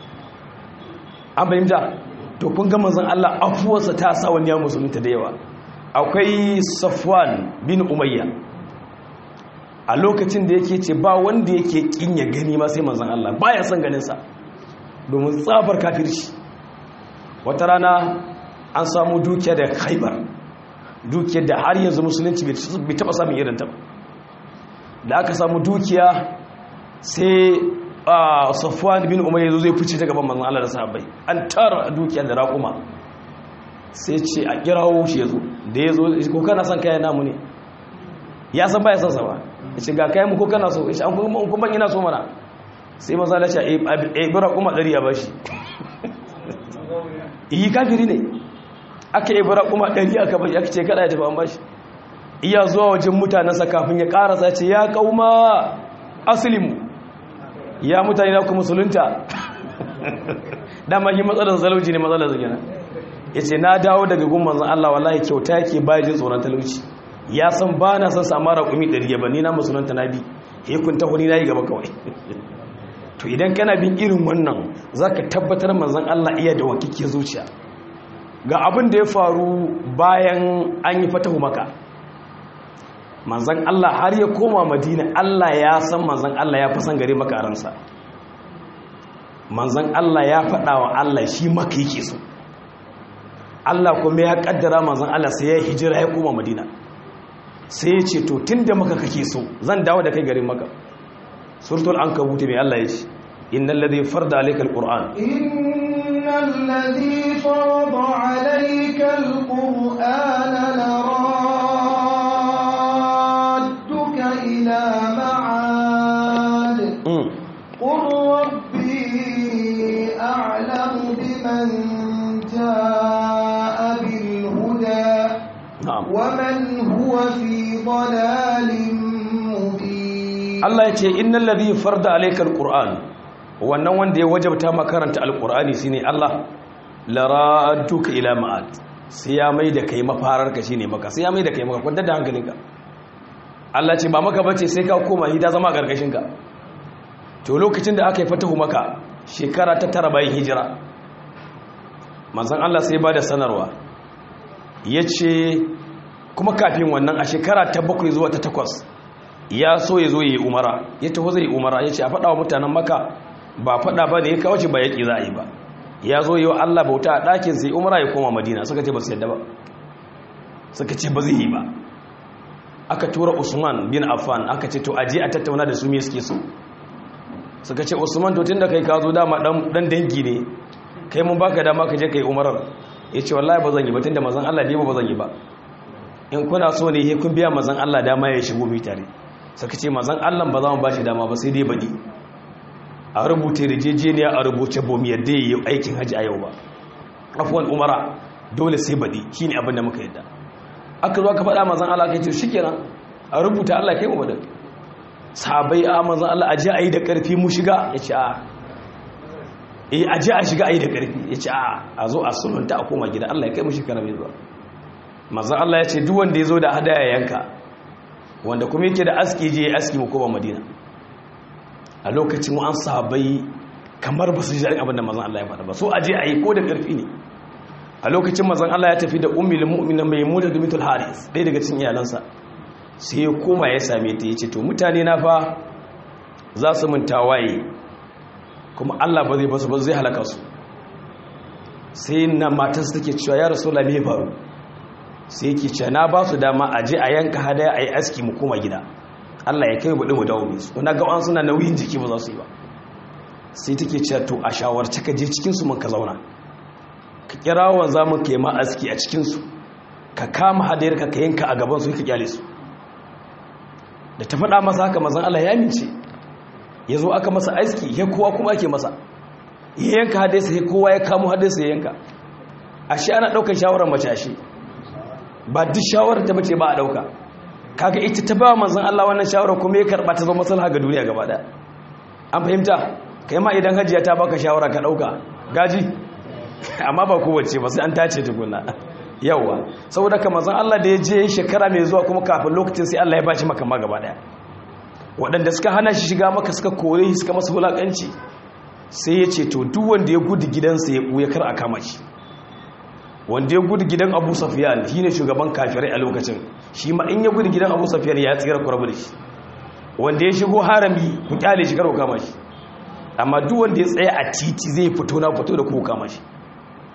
an fahimta to kun ga manzon Allah afuwarsa ta sa wani ya musulunta da yawa akwai safwan bin umayya a lokacin da yake ce ba wanda yake kin ya gani ma sai manzon Allah baya son ganin sa domin tsabar kafirci wata rana an samu dukiya da khaibar dukiyar da har yanzu musulunci bai taba samun irin ta da aka samu dukiya sai safwan bin umar yazo zai fice ta gaban manzon Allah da sahabbai an tara dukiya da raƙuma sai ce a kirawo shi yazo da yazo ko kana son kayan namu ne ya san baya son sa ba yace ga kayan mu ko kana so yace an kuma kuma ina so mana sai manzon Allah ya ce eh bi raƙuma 100 ya bashi yi kafiri ne aka yi bara kuma ɗari aka bai aka ce kada ya tafi an bashi iya zuwa wajen mutanensa kafin ya ƙarasa ce ya kauma asilimu ya mutane na ku musulunta dama yi matsalar zalauci ne matsalar zagina ya ce na dawo daga gumman zan Allah wallahi kyauta yake bayan tsoron talauci ya san ba na san sama raƙumi ɗari ya ni na musulunta na bi hekun ta huni na yi gaba kawai to idan kana bin irin wannan za ka tabbatar manzan Allah iya da wakike zuciya ga abin da ya faru bayan an yi fatahu maka manzan Allah har ya koma madina Allah ya san manzan Allah ya fi san gare maka ransa manzan Allah ya faɗa wa Allah shi maka yake so Allah kuma ya kaddara manzan Allah sai ya hijira ya koma madina sai ya ce to tun da maka kake so zan dawo da kai garin maka suratul ankabut mai Allah ya ce innal ladhi farda alayka alquran innal ladhi farada alayka alquran laradduka ila ma'ad qur rabbi a'lamu biman jaa bil huda ومن هو في ضلال مبين Allah ya ce innal ladhi farda alayka alquran wannan wanda ya wajabta makaranta alqurani shine Allah laraduka ila ma'ad sai ya mai da kai mafarar ka shine maka sai ya mai da kai maka kwanta da hankalinka Allah ce ba maka bace sai ka koma hida zama gargashin ka to lokacin da aka yi fatahu maka shekara ta tara bayan hijira manzon Allah sai ba da sanarwa yace kuma kafin wannan a shekara ta bakwai zuwa ta takwas ya so ya zo ya yi umara ya taho zai yi umara ya ce a faɗa wa mutanen maka ba faɗa ba da ya kawo ce ba yaƙi za a yi ba ya zo yi wa Allah bauta a ɗakin sai umara ya koma madina suka ce ba su yadda ba suka ce ba zai yi ba aka tura usman bin affan aka ce to aje a tattauna da su me suke so suka ce usman to tun da kai ka zo dama dan dangi ne kai mun baka dama ka je ka yi umarar ya ce wallahi ba zan yi ba tun da mazan Allah ne ba zan yi ba in kuna so ne kun biya mazan Allah dama ya shigo mai tare suka ce mazan Allah ba za mu ba shi dama ba sai dai baɗi a rubuta rijejeniya a rubuce bom yadda ya yi aikin hajji a yau ba afuwan umara dole sai baɗi shi ne abin da muka yadda aka zo aka faɗa mazan Allah kai ce shi kenan a rubuta Allah kai mu baɗin sabai a mazan Allah a ji a yi da ƙarfi mu shiga ya ce a eh a ji a shiga a yi da ƙarfi ya ce a a zo a sulunta a koma gida Allah ya kai mu shekara mai zuwa mazan Allah ya ce duk wanda ya zo da hadaya yanka wanda kuma yake da aski je ya aski mu koma madina a lokacin mu an sahabbai kamar ba su ji abin da mazan Allah ya faɗa ba so aje a yi ko da ƙarfi ne a lokacin mazan Allah ya tafi da ummul mu'minin mai muda da mitul haris ɗaya daga cikin iyalansa sai ya koma ya same ta yace to mutane na fa za su mun tawaye kuma Allah ba zai basu ba zai halaka su sai na matarsa take cewa ya rasulullahi me faru sai yake ce na ba su dama a je a yanka hadaya a yi aski mu koma gida Allah ya kai buɗe mu dawo mai su wani gawan suna nauyin jiki ba za su yi ba sai take ce to a shawarci ka je cikinsu mun ka zauna ka kira wa za mu ka yi ma aski a cikinsu ka kama hadayar ka ka yanka a gaban su ka kyale su da ta faɗa masa haka mazan Allah ya mince ya zo aka masa aski ya kowa kuma ake masa ya yanka hadayarsa ya kowa ya kamo hadayarsa ya yanka ashe ana ɗaukar shawarar mace ashe ba duk shawarar ta bace ba a dauka kaga ita ta ba manzon Allah wannan shawara kuma ya karba ta zama maslaha ga duniya gaba daya an fahimta kai ma idan hajiya ta baka shawara ka dauka gaji amma ba kowace ba sai an tace tukunna yawa saboda ka manzon Allah da ya je shekara mai zuwa kuma kafin lokacin sai Allah ya bashi maka ma gaba daya waɗanda suka hana shi shiga maka suka kore shi suka masa wulakanci sai ya ce to duk wanda ya gudu gidansa ya buya kar a kama shi wanda ya gudu gidan abu safiyan shi ne shugaban kafirai a lokacin shi ma in ya gudu gidan abu safiyan ya tsira kurabu da shi wanda ya shigo harami ku kyale shi karo kama shi amma duk wanda ya tsaya a titi zai fito na fito da ku kama shi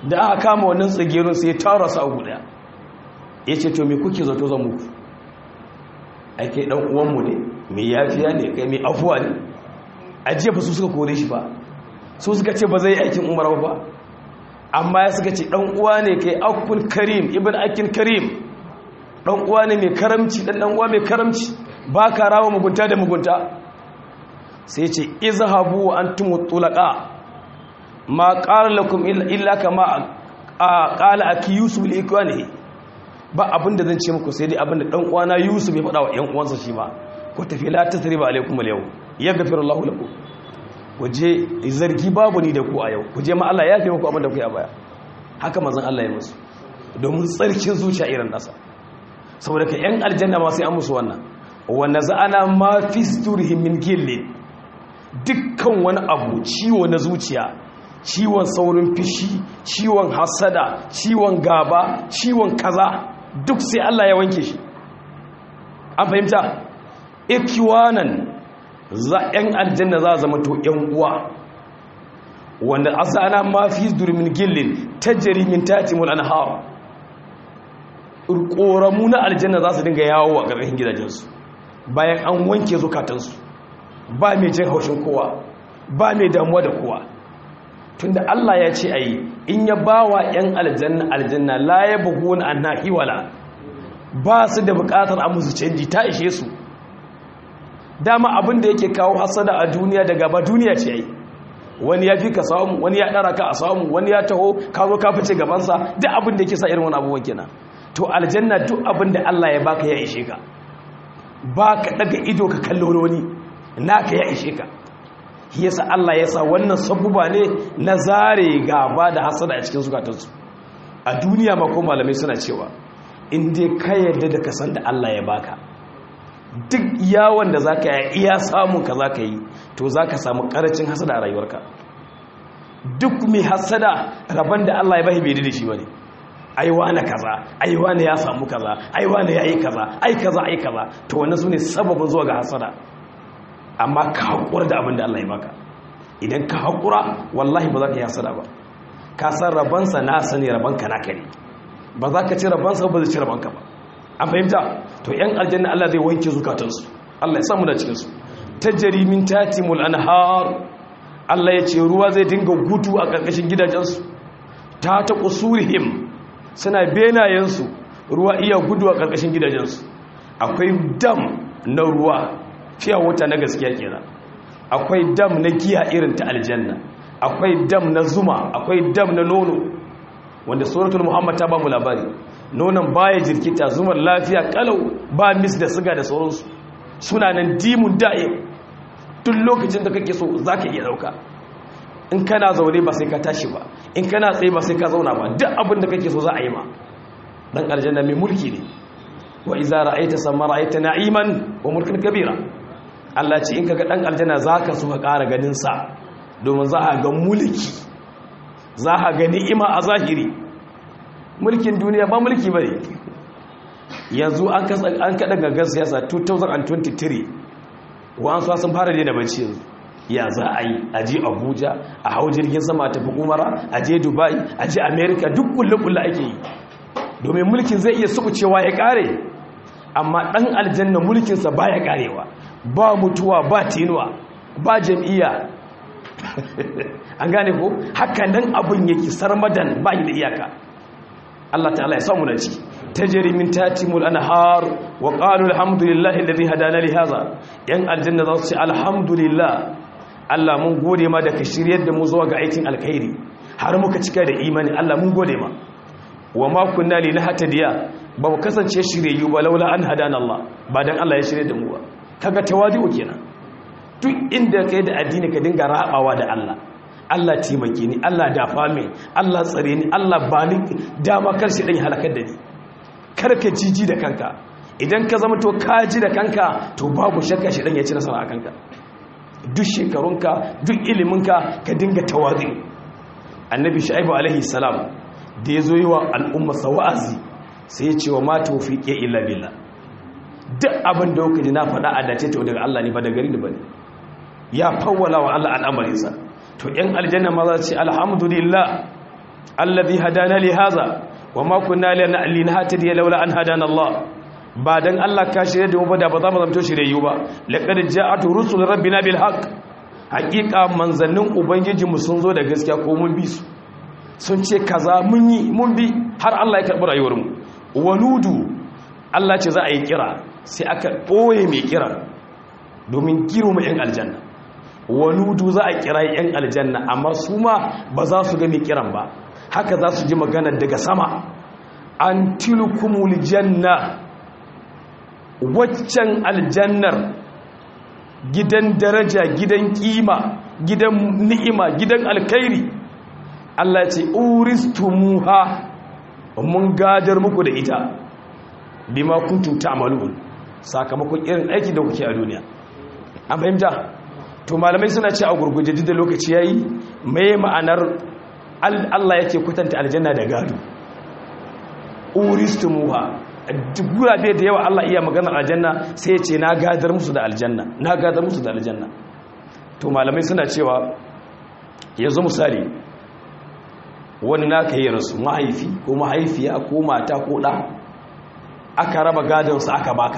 da aka kama wannan tsagerun sai ya tara su a guda ya ce to me kuke zato zan muku ake dan uwanmu ne mai yafiya ne kai mai afuwa ne ajiya ba su suka kore shi ba su suka ce ba zai yi aikin umar ba amma ya suka ce dan uwa ne kai akul karim ibn akin karim dan uwa ne mai karamci dan dan uwa mai karamci ba ka rawa mugunta da mugunta sai ce izhabu wa antum tulaqa ma qala lakum illa kama qala aki yusuf li ikwanihi ba abinda zan ce muku sai dai abinda dan uwana yusuf ya faɗa wa ƴan uwansa shi ma ku tafi la tasriba alaikum al-yawm yaghfiru Allahu lakum ku je zargi babu ni da ku a yau ku je ma Allah ya fi muku abinda ku ya baya haka manzon Allah ya musu domin tsarkin zuciya irin nasa saboda ka ƴan aljanna ma sai an musu wannan wa naza'ana ma fi sturihim min gillin dukkan wani abu ciwo na zuciya ciwon saurin fishi ciwon hasada ciwon gaba ciwon kaza duk sai Allah ya wanke shi an fahimta ikiwanan za ‘yan aljanna za zama to ‘yan uwa wanda asana ma fi durmin gillin ta jarimin tatimul anhar ƙoramu na aljanna za su dinga yawo a ƙarƙashin gidajensu bayan an wanke zukatansu ba mai jin haushin kowa ba mai damuwa da kowa tunda Allah ya ce ayi in ya bawa yan aljanna aljanna la yabghun anha hiwala ba su da bukatar a musu canji ta ishe su dama abin da yake kawo hasada a duniya da gaba duniya ce ai wani ya fi ka samu wani ya dara ka a samu wani ya taho ka zo ka fice gabansa duk abin da yake sa irin wani abubuwan kenan to aljanna duk abin da Allah ya baka ya ishe ka ba ka daga ido ka kallo wani naka ya ishe ka yasa Allah ya sa wannan sabuba ne na zare gaba da hasada a cikin zukatansu a duniya ma ko malamai suna cewa in dai ka yarda da kasan da Allah ya baka duk yawon da zaka yi iya samun ka zaka yi to zaka samu karancin hasada a rayuwarka duk mai hasada rabon da Allah ya bahi bai da shi bane ai wani kaza ai wani ya samu kaza ai wani yayi kaza ai kaza ai kaza to wannan sune sababin zuwa ga hasada amma ka haƙura da abin da Allah ya baka idan ka haƙura wallahi ba za ka yi hasada ba ka san rabansa na sani rabanka na kare ba za ka ci rabansa ba zai ci rabanka ba an fahimta to yan aljanna Allah zai wanke zukatansu Allah ya samu da cikinsu ta jarimin tatimul anhar Allah ya ce ruwa zai dinga gudu a ƙarƙashin gidajensu ta ta kusurihim suna benayensu ruwa iya gudu a ƙarƙashin gidajensu akwai dam na ruwa fiya wuta na gaskiya kenan akwai dam na giya irin ta aljanna akwai dam na zuma akwai dam na nono wanda suratul muhammad ta ba mu labari nonon baya jirkita zumar lafiya kalau ba mis da siga da sauransu suna nan dimun da'im duk lokacin da kake so zaka iya dauka in kana zaune ba sai ka tashi ba in kana tsaye ba sai ka zauna ba duk abin da kake so za a yi ma dan aljanna mai mulki ne wa iza ra'aita samma ra'aita na'iman wa mulkin kabira Allah ce in kaga dan aljanna zaka so ka ƙara ganin sa domin za ka ga mulki za ka ga ni'ima a zahiri mulkin duniya ba mulki bane yanzu an kasa an kada gangan siyasa 2023 wa an so sun fara daina bacci yanzu ya za a yi a je Abuja a hau jirgin sama tafi Umara a je Dubai a je America duk kullu-kullu ake yi domin mulkin zai iya sukucewa ya kare amma ɗan aljanna mulkinsa ba ya ƙarewa ba mutuwa ba tenuwa ba jam'iyya an gane ko haka nan abin yake sarmadan ba da iyaka Allah ta'ala ya samu da ciki tajri min tatimul anhar wa qalu alhamdulillahi alladhi hadana li hadha yan aljanna za su ce alhamdulillah Allah mun gode ma da ka shiryar da mu zuwa ga aikin alkhairi har muka cika da imani Allah mun gode ma wa ma kunna li nahtadiya ba mu kasance shiryayyu ba laula an hadana Allah ba dan Allah ya shirye da mu ba kaga tawadi'u kenan duk inda kai da addini ka dinga rabawa da Allah Allah taimake ni Allah dafa min Allah tsare ni Allah ba ni dama kar shi dan halakar da ni kar ka jiji da kanka idan ka zama to ka ji da kanka to babu shakka shi dan ya ci nasara a kanka duk shekarunka duk iliminka ka dinga tawadi annabi shu'aibu alaihi salam da ya zo yi wa al'ummarsa wa'azi sai ya ce wa mata wafiƙe illa billah duk abin da kuka ji na faɗa a dace ta daga Allah ne ba da gari da bane ya fawwala wa Allah al'amarinsa to ‘yan aljanna ma za ce alhamdulillah allazi hadana li hadha wama kunna linahtadiya laula an hadana Allah ba dan Allah ka shirye da mu ba da ba za mu zamto shirye ba laqad ja'atu rusul rabbina bil haqq haqiqa manzannin ubangiji mu sun zo da gaskiya ko mun bi su sun ce kaza mun yi mun bi har Allah ya karbi rayuwar mu wanudu Allah ce za a yi kira sai aka boye mai kira domin girma yan aljanna wanudu za a kira yan aljanna amma su ma ba za su ga mai kiran ba haka za su ji magana daga sama an tilkumul janna waccan aljannar gidan daraja gidan kima gidan ni'ima gidan alkhairi Allah ya ce uristumuha mun gadar muku da ita bima kuntum ta'malun sakamakon irin aiki da kuke a duniya an fahimta to malamai suna ce a gurguje da lokaci yayi mai ma'anar Allah yake kwatanta aljanna da gado uristumuha gurabe da yawa Allah iya maganar aljanna sai ya ce na gadar musu da aljanna na gadar musu da aljanna to malamai suna cewa yanzu misali wani naka yi rasu mahaifi ko mahaifiya ko mata ko ɗa aka raba gadonsa aka baka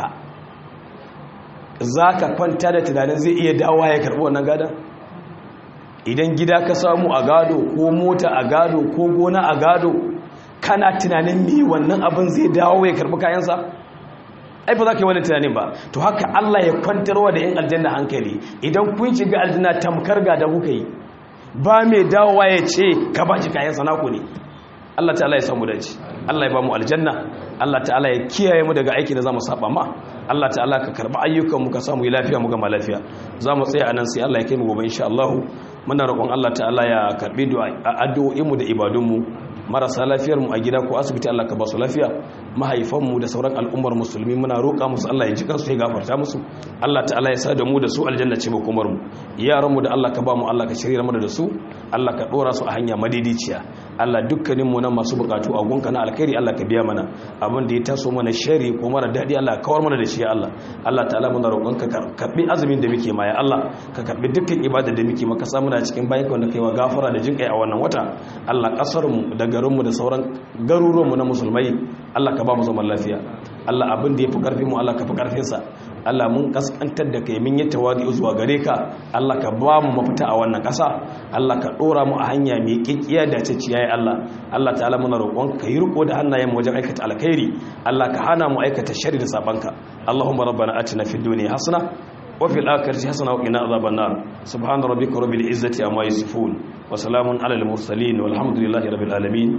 za ka kwanta da tunanin zai iya dawa ya karɓi wannan gadon idan gida ka samu a gado ko mota a gado ko gona a gado kana tunanin me wannan abin zai dawo ya karbi kayansa ai ba za ka yi wani tunanin ba to haka Allah ya kwantarwa da 'yan aljanna hankali idan kun shiga aljanna tamkar ga da kuka yi ba mai dawowa ya ce ka ba shi kayansa naku ne Allah ta'ala ya samu dace Allah ya ba mu aljanna Allah ta'ala ya kiyaye mu daga aiki da zamu saba ma Allah ta'ala ka karba ayyukan mu ka samu yi lafiya mu gama lafiya zamu tsaya anan sai Allah ya kai mu gobe insha Allah muna roƙon Allah ta'ala ya karbi addu'o'in mu da ibadun mu marasa lafiyar mu a gida ko asibiti Allah ka ba su lafiya mahaifan mu da sauran al'ummar musulmi muna roƙa musu Allah ya ji kansu ya gafarta musu Allah ta'ala ya sa da mu da su aljanna ce ba kumar mu yaran mu da Allah ka ba mu Allah ka shirya mu da su Allah ka dora su a hanya madidiciya Allah dukkanin mu nan masu bukatu a gunka na alkhairi Allah ka biya mana abin da ya taso mana shari ko mara dadi Allah ka kawar mana da shi ya Allah Allah ta'ala muna roƙon ka karbi azumin da muke ma ya Allah ka karbi dukkan ibada da muke maka sa muna cikin bayan wanda kai wa gafara da jinkai a wannan wata Allah kasar mu da garin mu da sauran garuruwan mu na musulmai Allah ka ba mu zaman lafiya Allah abin da ya fi karfin mu Allah ka fi karfin sa Allah mun kaskantar da kai mun yi tawadi zuwa gare ka Allah ka ba mu mafita a wannan ƙasa Allah ka dora mu a hanya mai kikkiya da ciciya ya Allah Allah ta'ala muna roƙon ka yi riko da hannayen mu wajen aikata alkhairi Allah ka hana mu aikata sharri da sabanka Allahumma rabbana atina fid dunya hasana wa fil akhirati hasana wa qina adhaban nar subhana rabbika rabbil izzati amma yasifun wa salamun alal mursalin walhamdulillahi rabbil alamin